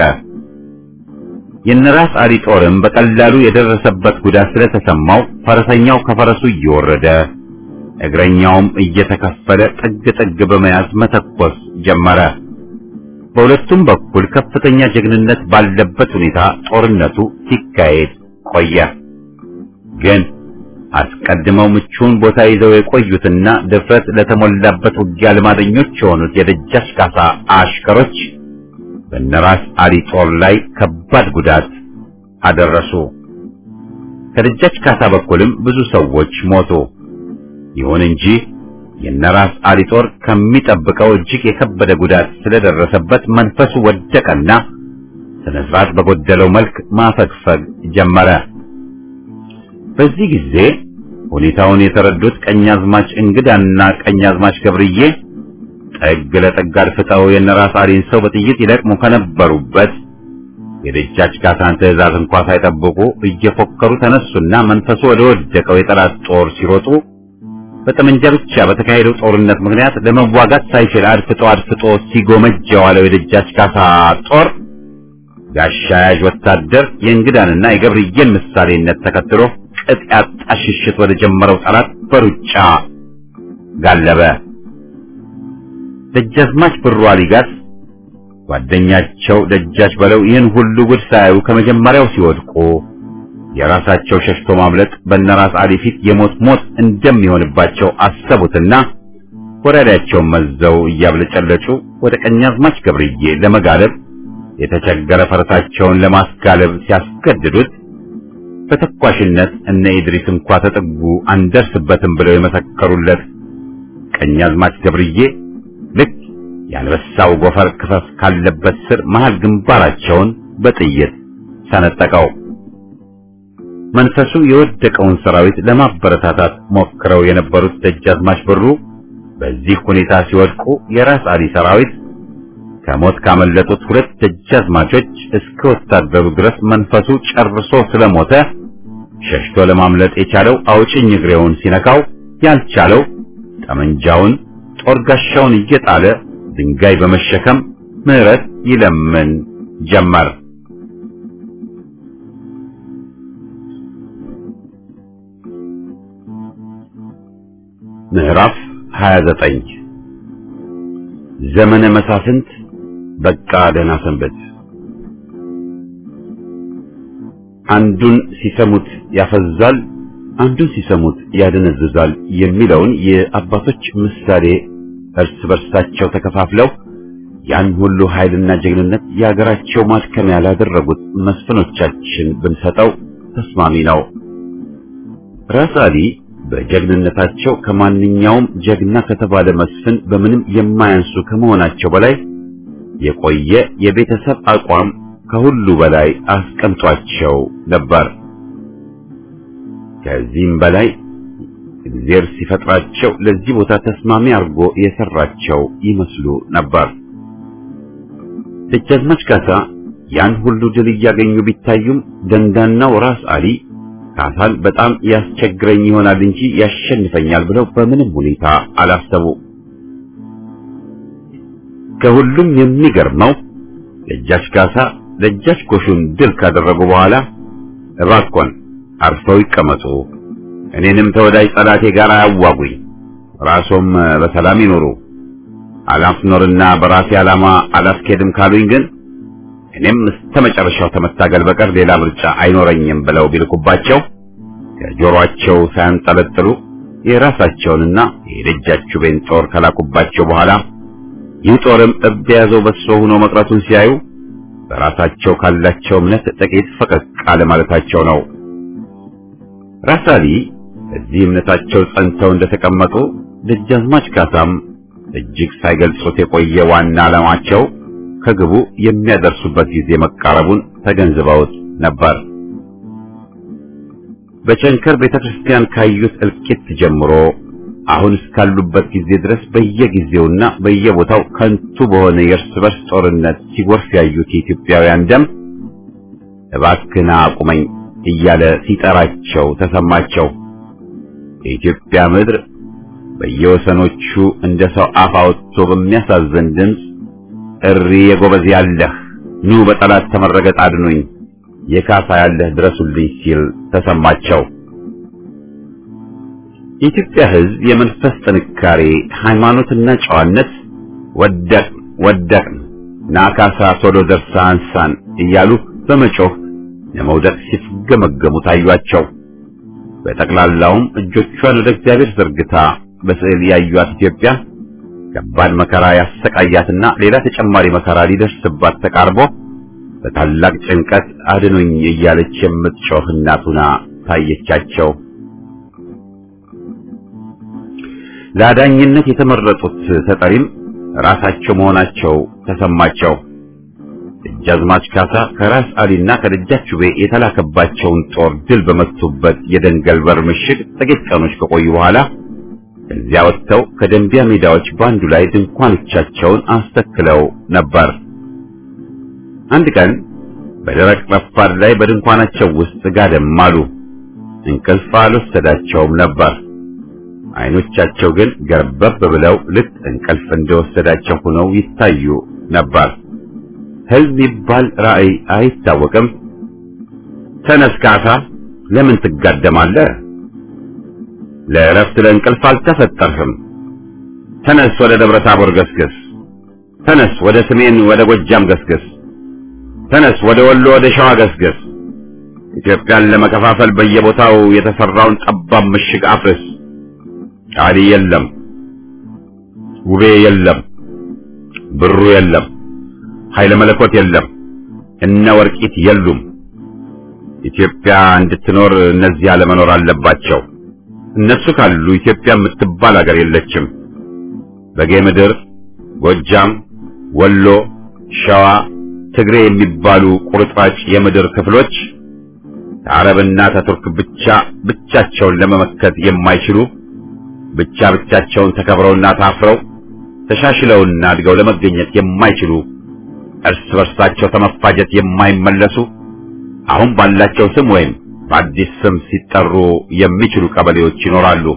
የነራስ አሊ ጦርም በቀላሉ የደረሰበት ጉዳት ስለተሰማው ፈረሰኛው ከፈረሱ እየወረደ እግረኛውም እየተከፈለ ጥግ ጥግ በመያዝ መተኮስ ጀመረ። በሁለቱም በኩል ከፍተኛ ጀግንነት ባለበት ሁኔታ ጦርነቱ ሲካሄድ ቆየ። ግን አስቀድመው ምቹውን ቦታ ይዘው የቆዩትና ድፍረት ለተሞላበት ውጊያ ልማደኞች የሆኑት የደጃች ካሳ አሽከሮች በነራስ አሊ ጦር ላይ ከባድ ጉዳት አደረሱ። ከደጃች ካሳ በኩልም ብዙ ሰዎች ሞቱ። ይሁን እንጂ የነራስ አሊ ጦር ከሚጠብቀው እጅግ የከበደ ጉዳት ስለደረሰበት መንፈሱ ወደቀና ስነ ስርዓት በጎደለው መልክ ማፈግፈግ ጀመረ። በዚህ ጊዜ ሁኔታውን የተረዱት ቀኛዝማች እንግዳና ቀኛዝማች ገብርዬ ጠግ ለጠግ አድፍጠው የነራስ አሊን ሰው በጥይት ይለቅሙ ከነበሩበት የደጃች ካሳን ትዕዛዝ እንኳ ሳይጠብቁ እየፎከሩ ተነሱና መንፈሱ ወደ ወደቀው የጠላት ጦር ሲሮጡ በጠመንጃ ብቻ በተካሄደው ጦርነት ምክንያት ለመዋጋት ሳይችል አድፍጦ አድፍጦ ሲጎመጅ የዋለው የደጃች ካሳ ጦር ጋሻ ያዥ ወታደር የእንግዳንና የገብርዬን ምሳሌነት ተከትሎ ቅጥ ያጣ ሽሽት ወደ ጀመረው ጠላት በሩጫ ጋለበ። ደጃዝማች ብሩ አሊጋስ ጓደኛቸው ደጃች በለው ይህን ሁሉ ጉድ ሳያዩ ከመጀመሪያው ሲወድቁ የራሳቸው ሸሽቶ ማምለጥ በነራስ አሊ ፊት የሞት ሞት እንደሚሆንባቸው አሰቡትና ወራዳቸውን መዘው እያብለጨለጩ ወደ ቀኛዝማች ገብርዬ ለመጋለብ የተቸገረ ፈረሳቸውን ለማስጋለብ ሲያስገድዱት በተኳሽነት እነ ኢድሪስ እንኳ ተጠጉ አንደርስበትም ብለው የመሰከሩለት ቀኛዝማች ገብርዬ ልክ የአንበሳው ጎፈር ክፈፍ ካለበት ስር መሃል ግንባራቸውን በጥይት ሰነጠቀው። መንፈሱ የወደቀውን ሰራዊት ለማበረታታት ሞክረው የነበሩት ደጃዝማች ብሩ በዚህ ሁኔታ ሲወድቁ የራስ አሊ ሰራዊት ከሞት ካመለጡት ሁለት ደጃዝማቾች እስከ ወታደሩ ድረስ መንፈሱ ጨርሶ ስለሞተ ሸሽቶ ለማምለጥ የቻለው አውጭኝ እግሬውን ሲነካው ያልቻለው ጠመንጃውን ጦር ጋሻውን እየጣለ ድንጋይ በመሸከም ምሕረት ይለምን ጀመር። ምዕራፍ 29 ዘመነ መሳፍንት በቃ ደህና ሰንበት። አንዱን ሲሰሙት ያፈዛል፣ አንዱን ሲሰሙት ያደነዝዛል የሚለውን የአባቶች ምሳሌ እርስ በርሳቸው ተከፋፍለው ያን ሁሉ ኃይልና ጀግንነት የሀገራቸው ማድከሚያ ላደረጉት መስፍኖቻችን ብንሰጠው ተስማሚ ነው። ራስ አሊ በጀግንነታቸው ከማንኛውም ጀግና ከተባለ መስፍን በምንም የማያንሱ ከመሆናቸው በላይ የቆየ የቤተሰብ አቋም ከሁሉ በላይ አስቀምጧቸው ነበር። ከዚህም በላይ እግዚአብሔር ሲፈጥራቸው ለዚህ ቦታ ተስማሚ አድርጎ የሰራቸው ይመስሉ ነበር። ደጃዝማች ካሳ ያን ሁሉ ድል እያገኙ ቢታዩም ደንዳናው ራስ አሊ ካሳን በጣም ያስቸግረኝ ይሆናል እንጂ ያሸንፈኛል ብለው በምንም ሁኔታ አላሰቡ። ከሁሉም የሚገርመው ደጃች ካሳ ደጃች ጎሹን ድል ካደረጉ በኋላ እባኮን አርፈው ይቀመጡ፣ እኔንም ተወዳጅ ጠላቴ ጋር አያዋጉኝ፣ ራሶም በሰላም ይኖሩ፣ አላስኖርና በራሴ ዓላማ አላስኬድም ካሉኝ ግን እኔም እስከ መጨረሻው ከመታገል በቀር ሌላ ምርጫ አይኖረኝም ብለው ቢልኩባቸው ከጆሮአቸው ሳያንጠለጥሉ የራሳቸውንና የደጃችቤን ጦር ከላኩባቸው በኋላ ይህ ጦርም እብ የያዘው በሶ ሆኖ መቅረቱን ሲያዩ በራሳቸው ካላቸው እምነት ጥቂት ፈቀቅ አለ ማለታቸው ነው። ራስ አሊ እዚህ እምነታቸው ጸንተው እንደተቀመጡ ደጃዝማች ካሳም እጅግ ሳይገልጹት የቆየ ዋና ዓላማቸው ከግቡ የሚያደርሱበት ጊዜ መቃረቡን ተገንዝበውት ነበር። በቸንከር ቤተክርስቲያን ካዩት እልቂት ጀምሮ አሁን እስካሉበት ጊዜ ድረስ በየጊዜውና በየቦታው ከንቱ በሆነ የእርስ በርስ ጦርነት ሲጎርፍ ያዩት የኢትዮጵያውያን ደም እባክህና አቁመኝ እያለ ሲጠራቸው ተሰማቸው። የኢትዮጵያ ምድር በየወሰኖቹ እንደ ሰው አፍ አውጥቶ በሚያሳዝን ድምፅ እሪ የጎበዝ ያለህ ኑ በጠላት ተመረገጥ አድኑኝ የካሳ ያለህ ድረሱልኝ ሲል ተሰማቸው። የኢትዮጵያ ሕዝብ የመንፈስ ጥንካሬ፣ ሃይማኖትና ጨዋነት ወደቅ ወደቅን ናካሳ ቶሎ ደርሳ አንሳን እያሉ በመጮህ ለመውደቅ ሲፍገመገሙ ታዩአቸው። በጠቅላላውም እጆቿን ወደ እግዚአብሔር ዘርግታ በስዕል ያዩት ኢትዮጵያ ከባድ መከራ ያሰቃያትና ሌላ ተጨማሪ መከራ ሊደርስባት ተቃርቦ በታላቅ ጭንቀት አድኑኝ እያለች የምትጮህ እናት ሆና ታየቻቸው። ለአዳኝነት የተመረጡት ተጠሪም ራሳቸው መሆናቸው ተሰማቸው። ደጃዝማች ካሳ ከራስ አሊና ከደጃች ውቤ የተላከባቸውን ጦር ድል በመቱበት የደንገል በር ምሽግ ጥቂት ቀኖች ከቆዩ በኋላ ከዚያ ወጥተው ከደንቢያ ሜዳዎች በአንዱ ላይ ድንኳኖቻቸውን አስተክለው ነበር። አንድ ቀን በደረቅ ረፋድ ላይ በድንኳናቸው ውስጥ ጋደም አሉ። እንቅልፍ አልወሰዳቸውም ነበር። አይኖቻቸው ግን ገርበብ ብለው ልክ እንቅልፍ እንደወሰዳቸው ሆነው ይታዩ ነበር። ህልም ይባል ራእይ አይታወቅም። ተነስ ካሳ፣ ለምን ትጋደማለህ? ለእረፍት ለእንቅልፍ አልተፈጠርህም። ተነስ፣ ወደ ደብረ ታቦር ገስግስ። ተነስ፣ ወደ ሰሜን ወደ ጎጃም ገስግስ። ተነስ፣ ወደ ወሎ ወደ ሸዋ ገስግስ። ኢትዮጵያን ለመከፋፈል በየቦታው የተሰራውን ጠባብ ምሽግ አፍርስ። አሊ የለም፣ ውቤ የለም፣ ብሩ የለም፣ ኃይለ መለኮት የለም፣ እነ ወርቂት የሉም። ኢትዮጵያ እንድትኖር እነዚህ አለመኖር አለባቸው። እነሱ ካሉ ኢትዮጵያ የምትባል ሀገር የለችም። በጌ ምድር፣ ጎጃም፣ ወሎ፣ ሸዋ፣ ትግሬ የሚባሉ ቁርጥራጭ የምድር ክፍሎች ከአረብና ከቱርክ ብቻ ብቻቸውን ለመመከት የማይችሉ ብቻ ብቻቸውን ተከብረውና ታፍረው ተሻሽለውና አድገው ለመገኘት የማይችሉ እርስ በርሳቸው ተመፋጀት የማይመለሱ አሁን ባላቸው ስም ወይም በአዲስ ስም ሲጠሩ የሚችሉ ቀበሌዎች ይኖራሉ።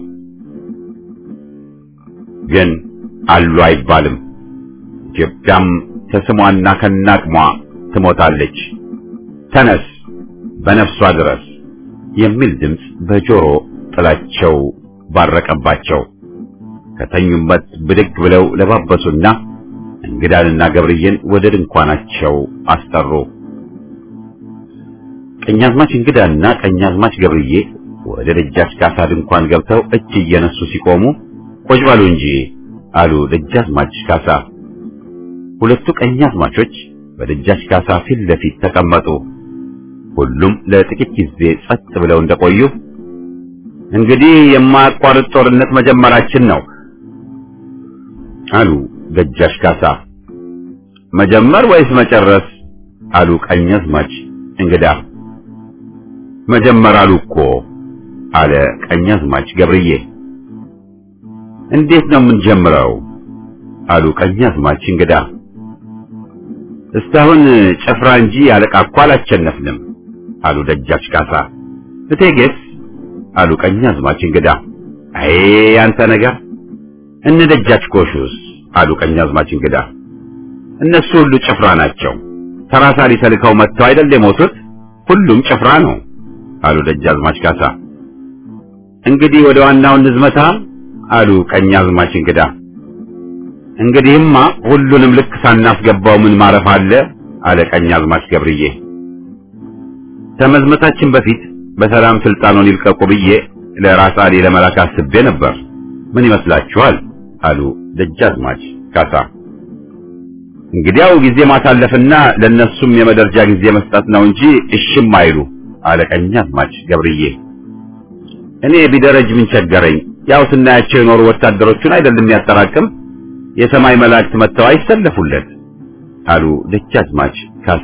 ግን አሉ አይባልም። ኢትዮጵያም ከስሟና ከናቅሟ ትሞታለች። ተነስ በነፍሷ ድረስ የሚል ድምፅ በጆሮ ጥላቸው ባረቀባቸው። ከተኙበት ብድግ ብለው ለባበሱና እንግዳንና ገብርዬን ወደ ድንኳናቸው አስጠሩ። ቀኛዝማች እንግዳና ቀኛዝማች ገብርዬ ወደ ደጃች ካሳ ድንኳን ገብተው እጅ እየነሱ ሲቆሙ ቆጭ በሉ እንጂ አሉ ደጃዝማች ካሳ። ሁለቱ ቀኛዝማቾች በደጃች ካሳ ፊት ለፊት ተቀመጡ። ሁሉም ለጥቂት ጊዜ ጸጥ ብለው እንደቆዩ እንግዲህ የማያቋርጥ ጦርነት መጀመራችን ነው አሉ ደጃች ካሳ። መጀመር ወይስ መጨረስ? አሉ ቀኛዝማች እንግዳ። መጀመር አሉ እኮ አለ ቀኛዝማች ገብርዬ። እንዴት ነው የምንጀምረው? አሉ ቀኛዝማች እንግዳ። እስካሁን ጭፍራ እንጂ አለቃ እኮ አላቸነፍንም አሉ ደጃች ካሳ። እቴጌስ? አሉ ቀኛዝማች እንግዳ። አይ ያንተ ነገር እነ ደጃች ጎሹስ? አሉ ቀኛዝማች እንግዳ። እነሱ ሁሉ ጭፍራ ናቸው። ተራሳሪ ተልከው መጥተው አይደል የሞቱት? ሁሉም ጭፍራ ነው አሉ ደጃዝማች ካሳ። እንግዲህ ወደ ዋናው እንዝመታ አሉ ቀኛዝማች እንግዳ። እንግዲህማ ሁሉንም ልክ ሳናስገባው ምን ማረፍ አለ አለ ቀኛዝማች ገብርዬ። ከመዝመታችን በፊት በሰላም ስልጣኑን ይልቀቁ ብዬ ለራስ አሊ ለመላክ አስቤ ነበር። ምን ይመስላችኋል? አሉ ደጃዝማች ካሳ። እንግዲያው ጊዜ ማሳለፍና ለነሱም የመደርጃ ጊዜ መስጠት ነው እንጂ እሽም አይሉ አለ ቀኛዝማች ገብርዬ። እኔ ቢደረጅ ምን ቸገረኝ? ያው ስናያቸው የኖሩ ወታደሮቹን አይደለም የሚያጠራቅም የሰማይ መላእክት መጥተው አይሰለፉለት አሉ ደጃዝማች ካሳ።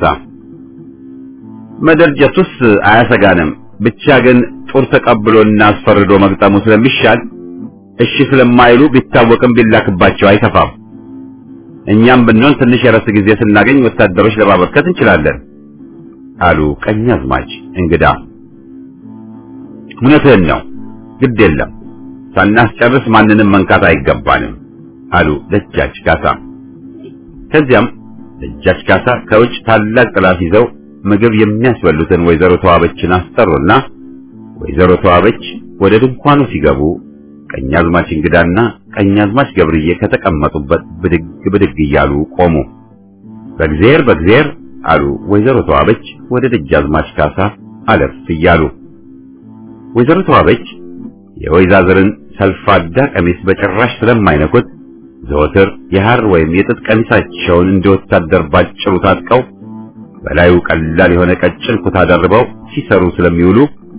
መደርጀቱስ አያሰጋንም፣ ብቻ ግን ጦር ተቀብሎና አስፈርዶ መግጠሙ ስለሚሻል እሺ ስለማይሉ ቢታወቅም ቢላክባቸው አይከፋም። እኛም ብንሆን ትንሽ የረፍት ጊዜ ስናገኝ ወታደሮች ለማበርከት እንችላለን አሉ ቀኛዝማች እንግዳ። እውነትህን ነው፣ ግድ የለም ሳናስጨርስ ማንንም መንካት አይገባንም አሉ ደጃች ካሳ። ከዚያም ደጃች ካሳ ከውጭ ታላቅ ጥላት ይዘው ምግብ የሚያስበሉትን ወይዘሮ ተዋበችን አስጠሩና ወይዘሮ ተዋበች ወደ ድንኳኑ ሲገቡ ቀኛዝማች እንግዳና ቀኛዝማች ገብርዬ ከተቀመጡበት ብድግ ብድግ እያሉ ቆሙ። በእግዚአብሔር በእግዚአብሔር አሉ ወይዘሮ ተዋበች ወደ ደጃዝማች ካሳ አለፍ እያሉ። ወይዘሮ ተዋበች የወይዛዝርን ሰልፋዳ ቀሚስ በጭራሽ ስለማይነኩት ዘወትር የሐር ወይም የጥጥ ቀሚሳቸውን እንደ ወታደር ባጭሩ ታጥቀው በላዩ ቀላል የሆነ ቀጭን ኩታ ደርበው ሲሰሩ ስለሚውሉ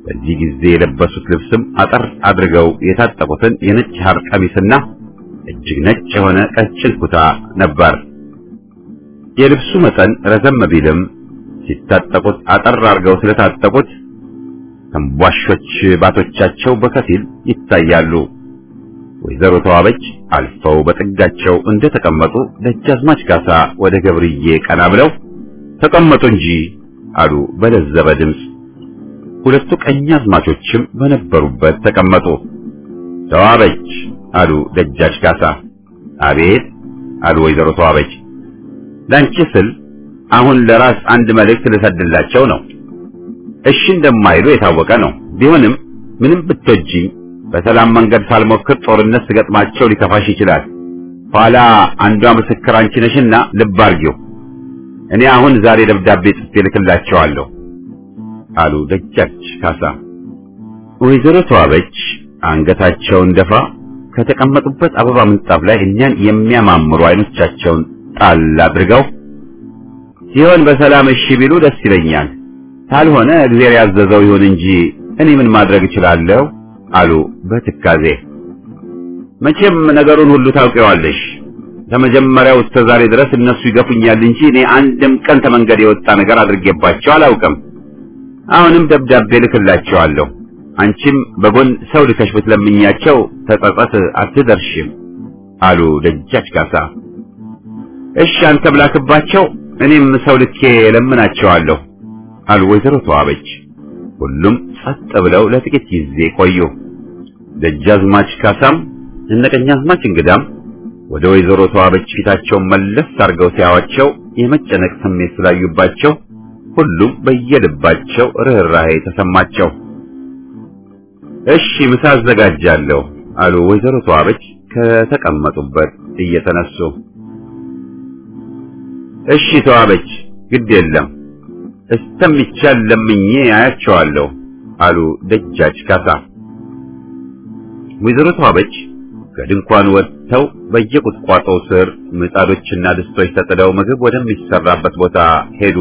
በዚህ ጊዜ የለበሱት ልብስም አጠር አድርገው የታጠቁትን የነጭ ሐር ቀሚስና እጅግ ነጭ የሆነ ቀጭን ኩታ ነበር። የልብሱ መጠን ረዘም ቢልም ሲታጠቁት አጠር አድርገው ስለታጠቁት ተንቧሾች ባቶቻቸው በከፊል ይታያሉ። ወይዘሮ ተዋበች አልፈው በጥጋቸው እንደተቀመጡ ደጃዝማች ካሳ ወደ ገብርዬ ቀና ብለው ተቀመጡ እንጂ አሉ በለዘበ ድምፅ። ሁለቱ ቀኛዝማቾችም በነበሩበት ተቀመጡ። ተዋበች አሉ ደጃች ካሳ። አቤት አሉ ወይዘሮ ተዋበች። ላንቺ ስል አሁን ለራስ አንድ መልእክት ልሰድላቸው ነው። እሺ እንደማይሉ የታወቀ ነው። ቢሆንም ምንም ብትወጂኝ በሰላም መንገድ ሳልሞክር ጦርነት ስገጥማቸው ሊከፋሽ ይችላል። ኋላ አንዷ ምስክር አንቺ ነሽና ልብ አርጊው። እኔ አሁን ዛሬ ደብዳቤ ጽፌ ልክላቸዋለሁ አሉ ደጃች ካሳ። ወይዘሮ ተዋበች አንገታቸውን ደፋ ከተቀመጡበት አበባ ምንጣፍ ላይ እኛን የሚያማምሩ አይኖቻቸውን ጣል አድርገው ሲሆን በሰላም እሺ ቢሉ ደስ ይለኛል፣ ካልሆነ እግዚአብሔር ያዘዘው ይሁን እንጂ እኔ ምን ማድረግ እችላለሁ አሉ በትካዜ። መቼም ነገሩን ሁሉ ታውቂዋለሽ። ከመጀመሪያው እስከ ዛሬ ድረስ እነሱ ይገፉኛል እንጂ እኔ አንድም ቀን ከመንገድ የወጣ ነገር አድርጌባቸው አላውቅም። አሁንም ደብዳቤ ልክላቸዋለሁ። አንቺም በጎን ሰው ልከሽ ብትለምኛቸው ተጸጸት አትደርሽም አሉ ደጃች ካሳ። እሺ አንተም ላክባቸው፣ እኔም ሰው ልኬ ለምናቸዋለሁ አሉ ወይዘሮ ተዋበች። ሁሉም ጸጥ ብለው ለጥቂት ጊዜ ቆዩ። ደጃዝማች ካሳም እነ ቀኛዝማች እንግዳም ወደ ወይዘሮ ተዋበች ፊታቸውን መለስ አድርገው ሲያዋቸው የመጨነቅ ስሜት ስላዩባቸው ሁሉም በየልባቸው ርኅራኄ ተሰማቸው። እሺ ምሳ አዘጋጃለሁ አሉ ወይዘሮ ተዋበች ከተቀመጡበት እየተነሱ። እሺ ተዋበች፣ ግድ የለም እስተሚቻል ለምኜ አያቸዋለሁ አሉ ደጃች ካሳ። ወይዘሮ ተዋበች ከድንኳን ወጥተው በየቁጥቋጦው ስር ምጣዶችና ድስቶች ተጥለው ምግብ ወደሚሰራበት ቦታ ሄዱ።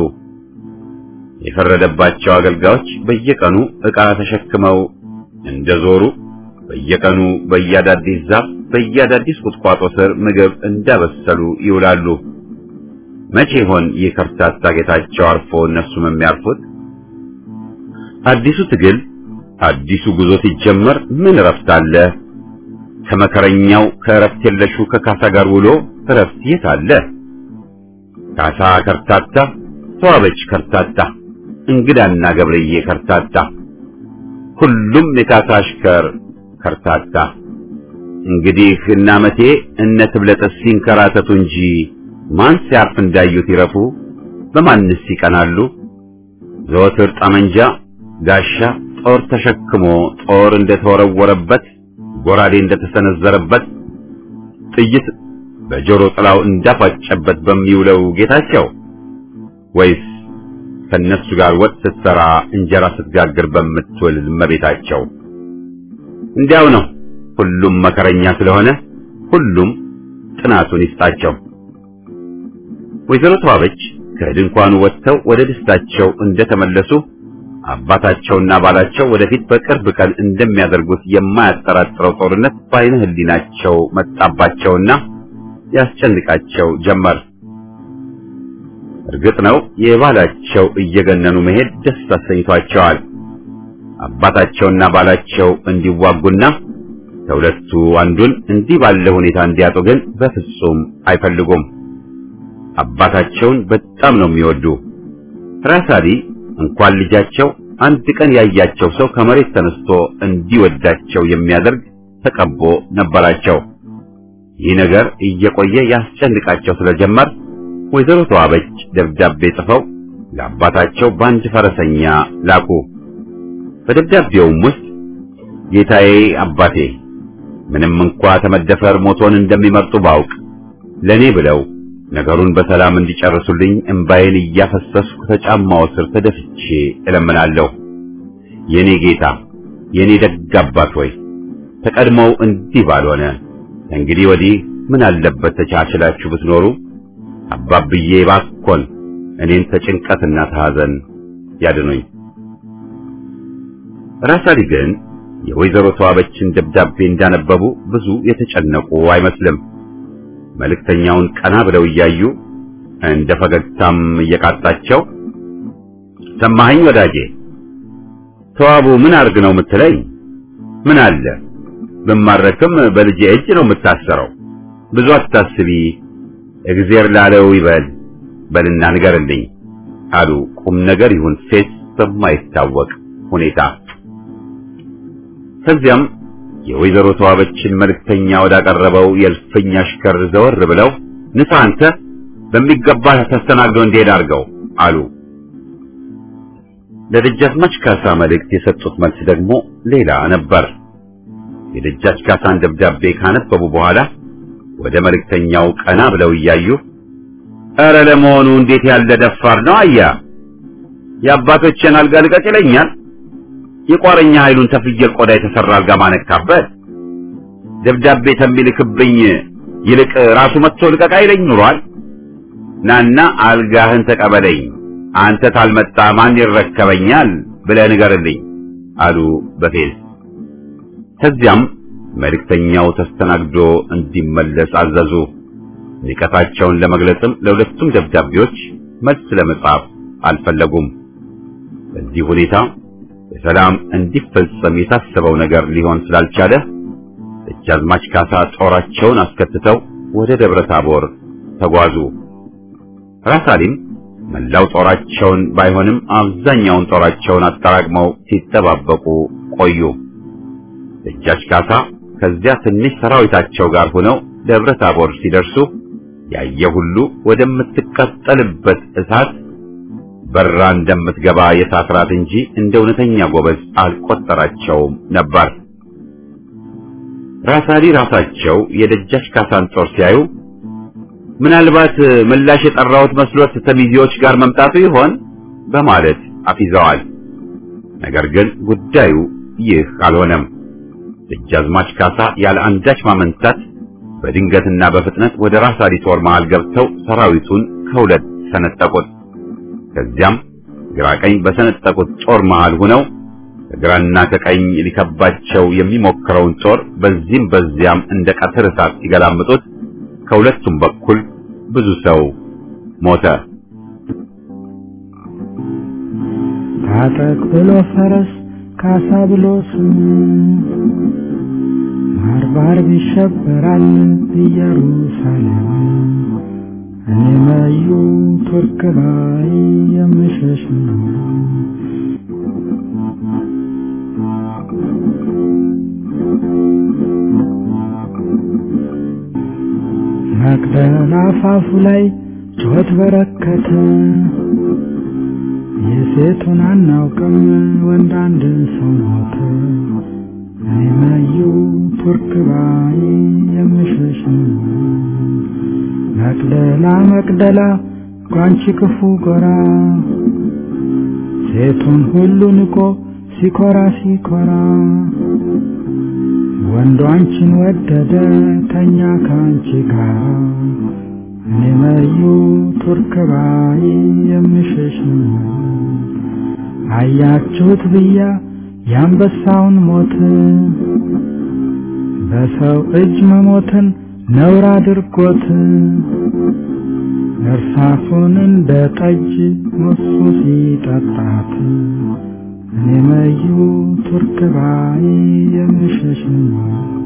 የፈረደባቸው አገልጋዮች በየቀኑ ዕቃ ተሸክመው እንደዞሩ በየቀኑ በየአዳዲስ ዛፍ በየአዳዲስ ቁጥቋጦ ስር ምግብ እንዳበሰሉ ይውላሉ። መቼ ይሆን ይህ ከርታታ ጌታቸው አርፎ እነሱም የሚያርፉት? አዲሱ ትግል አዲሱ ጉዞ ሲጀመር ምን እረፍት አለ? ከመከረኛው ከእረፍት የለሹ ከካሳ ጋር ውሎ እረፍት የት አለ? ካሳ ከርታታ፣ ተዋበች ከርታታ፣ እንግዳና ገብርዬ ከርታታ፣ ሁሉም የካሳ አሽከር ከርታታ። እንግዲህ እነ አመቴ እነ ትብለጠስ ሲንከራተቱ እንጂ ማን ሲያርፍ እንዳዩት ይረፉ? በማንስ ይቀናሉ? ዘወትር ጠመንጃ፣ ጋሻ፣ ጦር ተሸክሞ ጦር እንደተወረወረበት ጎራዴ እንደተሰነዘረበት ጥይት በጆሮ ጥላው እንዳፋጨበት በሚውለው ጌታቸው ወይስ ከነሱ ጋር ወጥ ስትሰራ እንጀራ ስትጋግር በምትውል እመቤታቸው? እንዲያው ነው። ሁሉም መከረኛ ስለሆነ ሁሉም ጥናቱን ይስጣቸው። ወይዘሮ ተዋበች ከድንኳኑ ወጥተው ወደ ደስታቸው እንደተመለሱ አባታቸውና ባላቸው ወደፊት በቅርብ ቀን እንደሚያደርጉት የማያጠራጥረው ጦርነት በዓይነ ሕሊናቸው መጣባቸውና ያስጨንቃቸው ጀመር። እርግጥ ነው የባላቸው እየገነኑ መሄድ ደስ አሰኝቷቸዋል። አባታቸውና ባላቸው እንዲዋጉና ከሁለቱ አንዱን እንዲህ ባለ ሁኔታ እንዲያጡ ግን በፍጹም አይፈልጉም። አባታቸውን በጣም ነው የሚወዱ። ራሳሊ እንኳን ልጃቸው አንድ ቀን ያያቸው ሰው ከመሬት ተነስቶ እንዲወዳቸው የሚያደርግ ተቀቦ ነበራቸው። ይህ ነገር እየቆየ ያስጨንቃቸው ስለጀመር ወይዘሮ ተዋበች ደብዳቤ ጽፈው ለአባታቸው በአንድ ፈረሰኛ ላኩ። በደብዳቤውም ውስጥ ጌታዬ አባቴ፣ ምንም እንኳ ተመደፈር ሞቶን እንደሚመርጡ ባውቅ ለኔ ብለው ነገሩን በሰላም እንዲጨርሱልኝ እምባዬን እያፈሰስኩ ከጫማው ስር ተደፍቼ እለምናለሁ። የኔ ጌታ፣ የኔ ደግ አባት ሆይ ተቀድሞው እንዲህ ባልሆነ እንግዲህ ወዲህ ምን አለበት ተቻችላችሁ ብትኖሩ። አባብዬ ባኮን እኔን ተጭንቀትና ተሐዘን ያድኑኝ። ራሳሊ ግን የወይዘሮ ተዋበችን ደብዳቤ እንዳነበቡ ብዙ የተጨነቁ አይመስልም። መልእክተኛውን ቀና ብለው እያዩ እንደ ፈገግታም እየቃጣቸው ሰማኸኝ ወዳጄ፣ ተዋቡ ምን አርግ ነው የምትለኝ? ምን አለ ብማረክም በልጄ እጅ ነው የምታሰረው። ብዙ አታስቢ፣ እግዜር ላለው ይበል በልና ንገርልኝ አሉ ቁም ነገር ይሁን ፌስ በማይታወቅ ሁኔታ። ከዚያም የወይዘሮ ተዋበችን መልእክተኛ ወዳቀረበው የእልፍኝ አሽከር ዘወር ብለው ንሳ አንተ በሚገባ ተስተናግዶ እንዲሄድ አድርገው አሉ። ለደጃዝማች ካሳ መልእክት የሰጡት መልስ ደግሞ ሌላ ነበር። የደጃች ካሳን ደብዳቤ ካነበቡ በኋላ ወደ መልእክተኛው ቀና ብለው እያዩ ኧረ ለመሆኑ እንዴት ያለ ደፋር ነው አያ የአባቶችን አልጋ ልቀቅ ይለኛል የቋረኛ ኃይሉን ተፍየል ቆዳ የተሰራ አልጋ ማነካበት ደብዳቤ ተሚልክብኝ ይልቅ ራሱ መጥቶ ልቀቅ አይለኝ ኑሯል ናና አልጋህን ተቀበለኝ አንተ ታልመጣ ማን ይረከበኛል ብለህ ንገርልኝ አሉ በፌዝ ከዚያም መልእክተኛው ተስተናግዶ እንዲመለስ አዘዙ ንቀታቸውን ለመግለጽም ለሁለቱም ደብዳቤዎች መልስ ለመጻፍ አልፈለጉም በዚህ ሁኔታ በሰላም እንዲፈጸም የታሰበው ነገር ሊሆን ስላልቻለ ደጃዝማች ካሳ ጦራቸውን አስከትተው ወደ ደብረ ታቦር ተጓዙ። ራሳሊም መላው ጦራቸውን ባይሆንም አብዛኛውን ጦራቸውን አጠራቅመው ሲጠባበቁ ቆዩ። ደጃች ካሳ ከዚያ ትንሽ ሰራዊታቸው ጋር ሆነው ደብረ ታቦር ሲደርሱ ያየ ሁሉ ወደምትቃጠልበት እሳት በራ እንደምትገባ የእሳት ራት እንጂ እንደ እውነተኛ ጎበዝ አልቆጠራቸውም ነበር። ራሳሊ ራሳቸው የደጃች ካሳን ጦር ሲያዩ ምናልባት ምላሽ የጠራሁት መስሎት ተሚዜዎች ጋር መምጣቱ ይሆን በማለት አፊዘዋል። ነገር ግን ጉዳዩ ይህ አልሆነም። ደጃዝማች ካሳ ያለ አንዳች ማመንታት በድንገትና በፍጥነት ወደ ራሳሊ ጦር መሃል ገብተው ሰራዊቱን ከሁለት ሰነጠቁት። ከዚያም ግራ ቀኝ በሰነጠቁት ጦር መሃል ሆነው ከግራና ከቀኝ ሊከባቸው የሚሞክረውን ጦር በዚህም በዚያም እንደ ቀትር እሳት ሲገላምጡት ከሁለቱም በኩል ብዙ ሰው ሞተ። ታጠቅ ብሎ ፈረስ ካሳ ብሎ ስም ባርባር ይሸበራል ኢየሩሳሌም እኔ መዩ ቱርክ ባይ የምሸሽ ነው። መቅደላ አፋፉ ላይ ጩኸት በረከተ፣ የሴቱን አናውቅም ወንድ አንድ ሰው ሞተ። እኔ መዩ ቱርክ ባይ የምሸሽ ነው። መቅደላ መቅደላ ጓንቺ ክፉ ጎራ ሴቱን ሁሉ ንቆ ሲኮራ ሲኮራ ወንዱ አንቺን ወደደ ተኛ ከአንቺ ጋር እኔ መዩ ቱርክ ባይ የምሸሽ ነው። አያችሁት ብያ የአንበሳውን ሞት በሰው እጅ መሞትን ነውር አድርጎት እርሳሱን እንደ ጠጅ ሙሱ ሲጠጣት እኔ መዩ ቱርክ ባይ የምሸሽ ነው።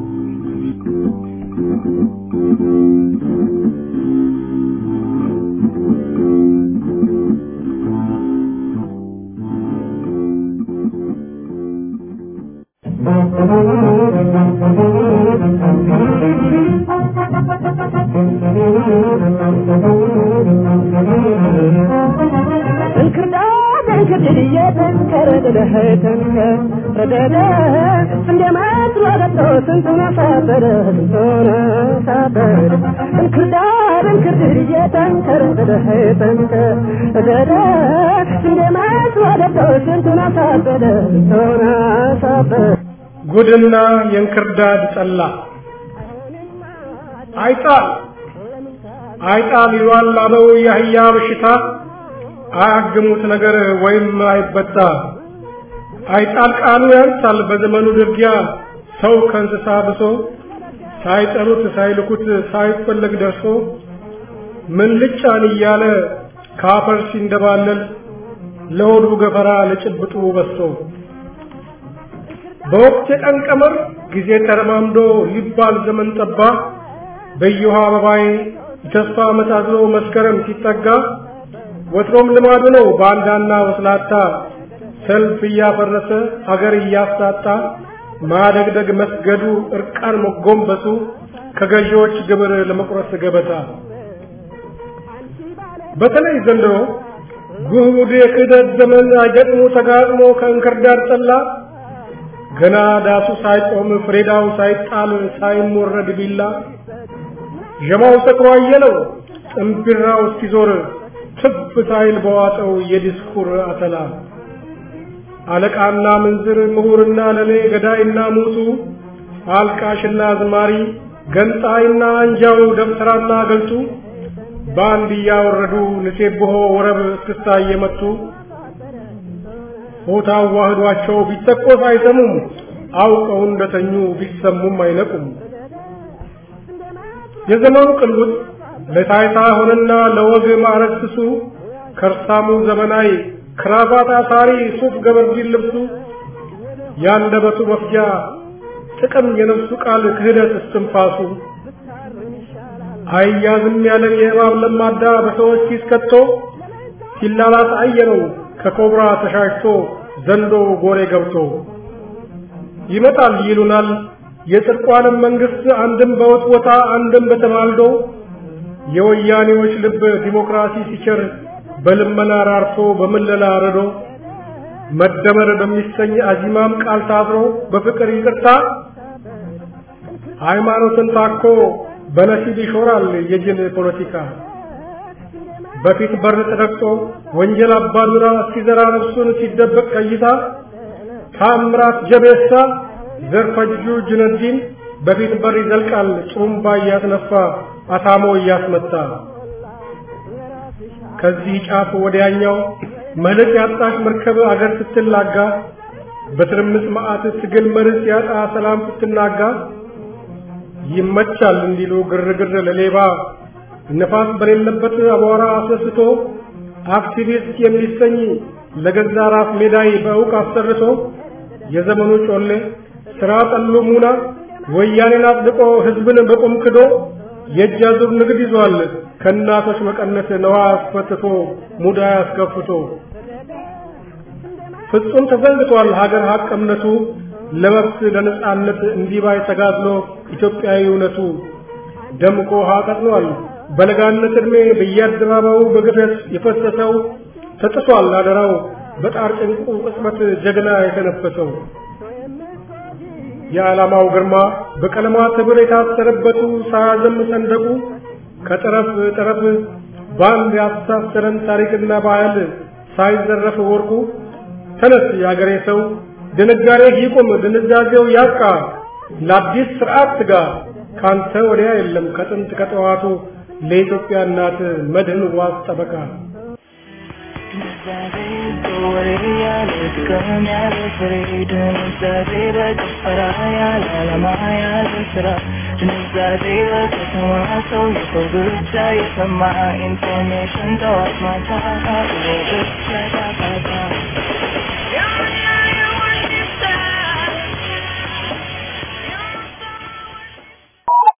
ጉድና የእንክርዳድ ጠላ አይጣል አይጣል ይሏል አበው የአህያ በሽታ አያግሙት ነገር ወይም አይበጣ አይጣል ቃሉ ያንሳል በዘመኑ ድርጊያ ሰው ከእንስሳ ብሶ ሳይጠሩት ሳይልኩት ሳይፈለግ ደርሶ ምን ልጫን እያለ ካፈር ሲንደባለል ለሆዱ ገፈራ ለጭብጡ በሶ በወቅት የቀን ቀመር ጊዜ ተረማምዶ ሊባል ዘመን ጠባ በየውሃ አበባዬ የተስፋ መታዝሎ መስከረም ሲጠጋ ወትሮም ልማዱ ነው ባንዳና ወስላታ ሰልፍ እያፈረሰ አገር እያሳጣ ማደግደግ መስገዱ እርቃን መጎንበሱ ከገዢዎች ግብር ለመቁረስ ገበታ በተለይ ዘንድሮ ጉድ የክህደት ዘመን አይገጥሞ ተጋጥሞ ከእንክርዳድ ጠላ ገና ዳሱ ሳይቆም ፍሬዳው ሳይጣል ሳይሞረድ ቢላ ዠማው ሰክሮ አየለው ጥንቢራው እስኪዞር ትብ ሳይል በዋጠው የዲስኩር አተላ አለቃና ምንዝር ምሁርና ለሌ ገዳይና ሙቱ አልቃሽና አዝማሪ ገንጣይና አንጃው ደብተራና ገልጡ በአንድ እያወረዱ ንሴብሖ ወረብ እስክስታ እየመቱ ሆታ ዋህዷቸው ቢተኮስ አይሰሙም አውቀው እንደተኙ ቢሰሙም አይነቁም የዘመኑ ቅልውጥ ለታይታ ሆነና ለወግ ማዕረግ ስሱ ከርሳሙ ዘመናዊ ክራባት አሳሪ ሱፍ ገበርዲን ልብሱ ያንደበቱ መፍጃ ጥቅም የነፍሱ ቃል ክህደት እስትንፋሱ አያዝም ያለ የእባብ ለማዳ በሰዎች ኪስ ከቶ ሲላላስ አየነው ከኮብራ ተሻሽቶ ዘንዶ ጎሬ ገብቶ ይመጣል ይሉናል የጽድቋንም መንግስት አንድም በውጥቦታ አንድም በተማልዶ የወያኔዎች ልብ ዲሞክራሲ ሲቸር በልመና ራርቶ በምለላ ረዶ መደመር በሚሰኝ አዚማም ቃል ታስሮ በፍቅር ይቅርታ ሃይማኖትን ታኮ በነሲብ ይሾራል የጅል ፖለቲካ በፊት በር ተደቅቶ ወንጀል አባዱራ ሲዘራ ነፍሱን ሲደበቅ ቀይታ ታምራት ጀቤሳ ዘርፈጁ ጁነዲን በፊት በር ይዘልቃል ጡሩምባ እያስነፋ አታሞ እያስመታ ከዚህ ጫፍ ወዲያኛው መልክ ያጣሽ መርከብ አገር ስትላጋ በትርምስ መዓት ትግል መርስ ያጣ ሰላም ስትናጋ ይመቻል እንዲሉ ግርግር ለሌባ ነፋስ በሌለበት አቧራ አስነስቶ አክቲቪስት የሚሰኝ ለገዛ ራስ ሜዳይ በእውቅ አሰርቶ የዘመኑ ጮሌ ስራ ጠሉ ሙና ወያኔን አጽድቆ ህዝብን በቁም ክዶ የእጅ አዙር ንግድ ይዟል ከእናቶች መቀነት ነዋ አስፈትቶ ሙዳ አስከፍቶ ፍጹም ተዘንግቷል ሀገር ሀቅ እምነቱ ለመብት ለነጻነት እንዲባይ ተጋድሎ ኢትዮጵያዊ እውነቱ ደምቆ ውሃ ቀጥኗል በለጋነት ዕድሜ በየአደባባዩ በግፈት የፈሰሰው ተጥሷል አደራው በጣር ጭንቁ ቅጽበት ጀግና የተነፈሰው የዓላማው ግርማ በቀለማት ህብር የታሰረበቱ ሳያዘም ሰንደቁ ከጠረፍ ጠረፍ በአንድ ያስተሳሰረን ታሪክና ባህል ሳይዘረፍ ወርቁ ተነስ የአገሬ ሰው ድንጋሬ ይቁም ድንዛዜው ያብቃ ለአዲስ ስርዓት ትጋ ካንተ ወዲያ የለም ከጥንት ከጠዋቱ ለኢትዮጵያ እናት መድህን ዋስ ጠበቃ ኢንፎርሜሽን ጠዋት ማታ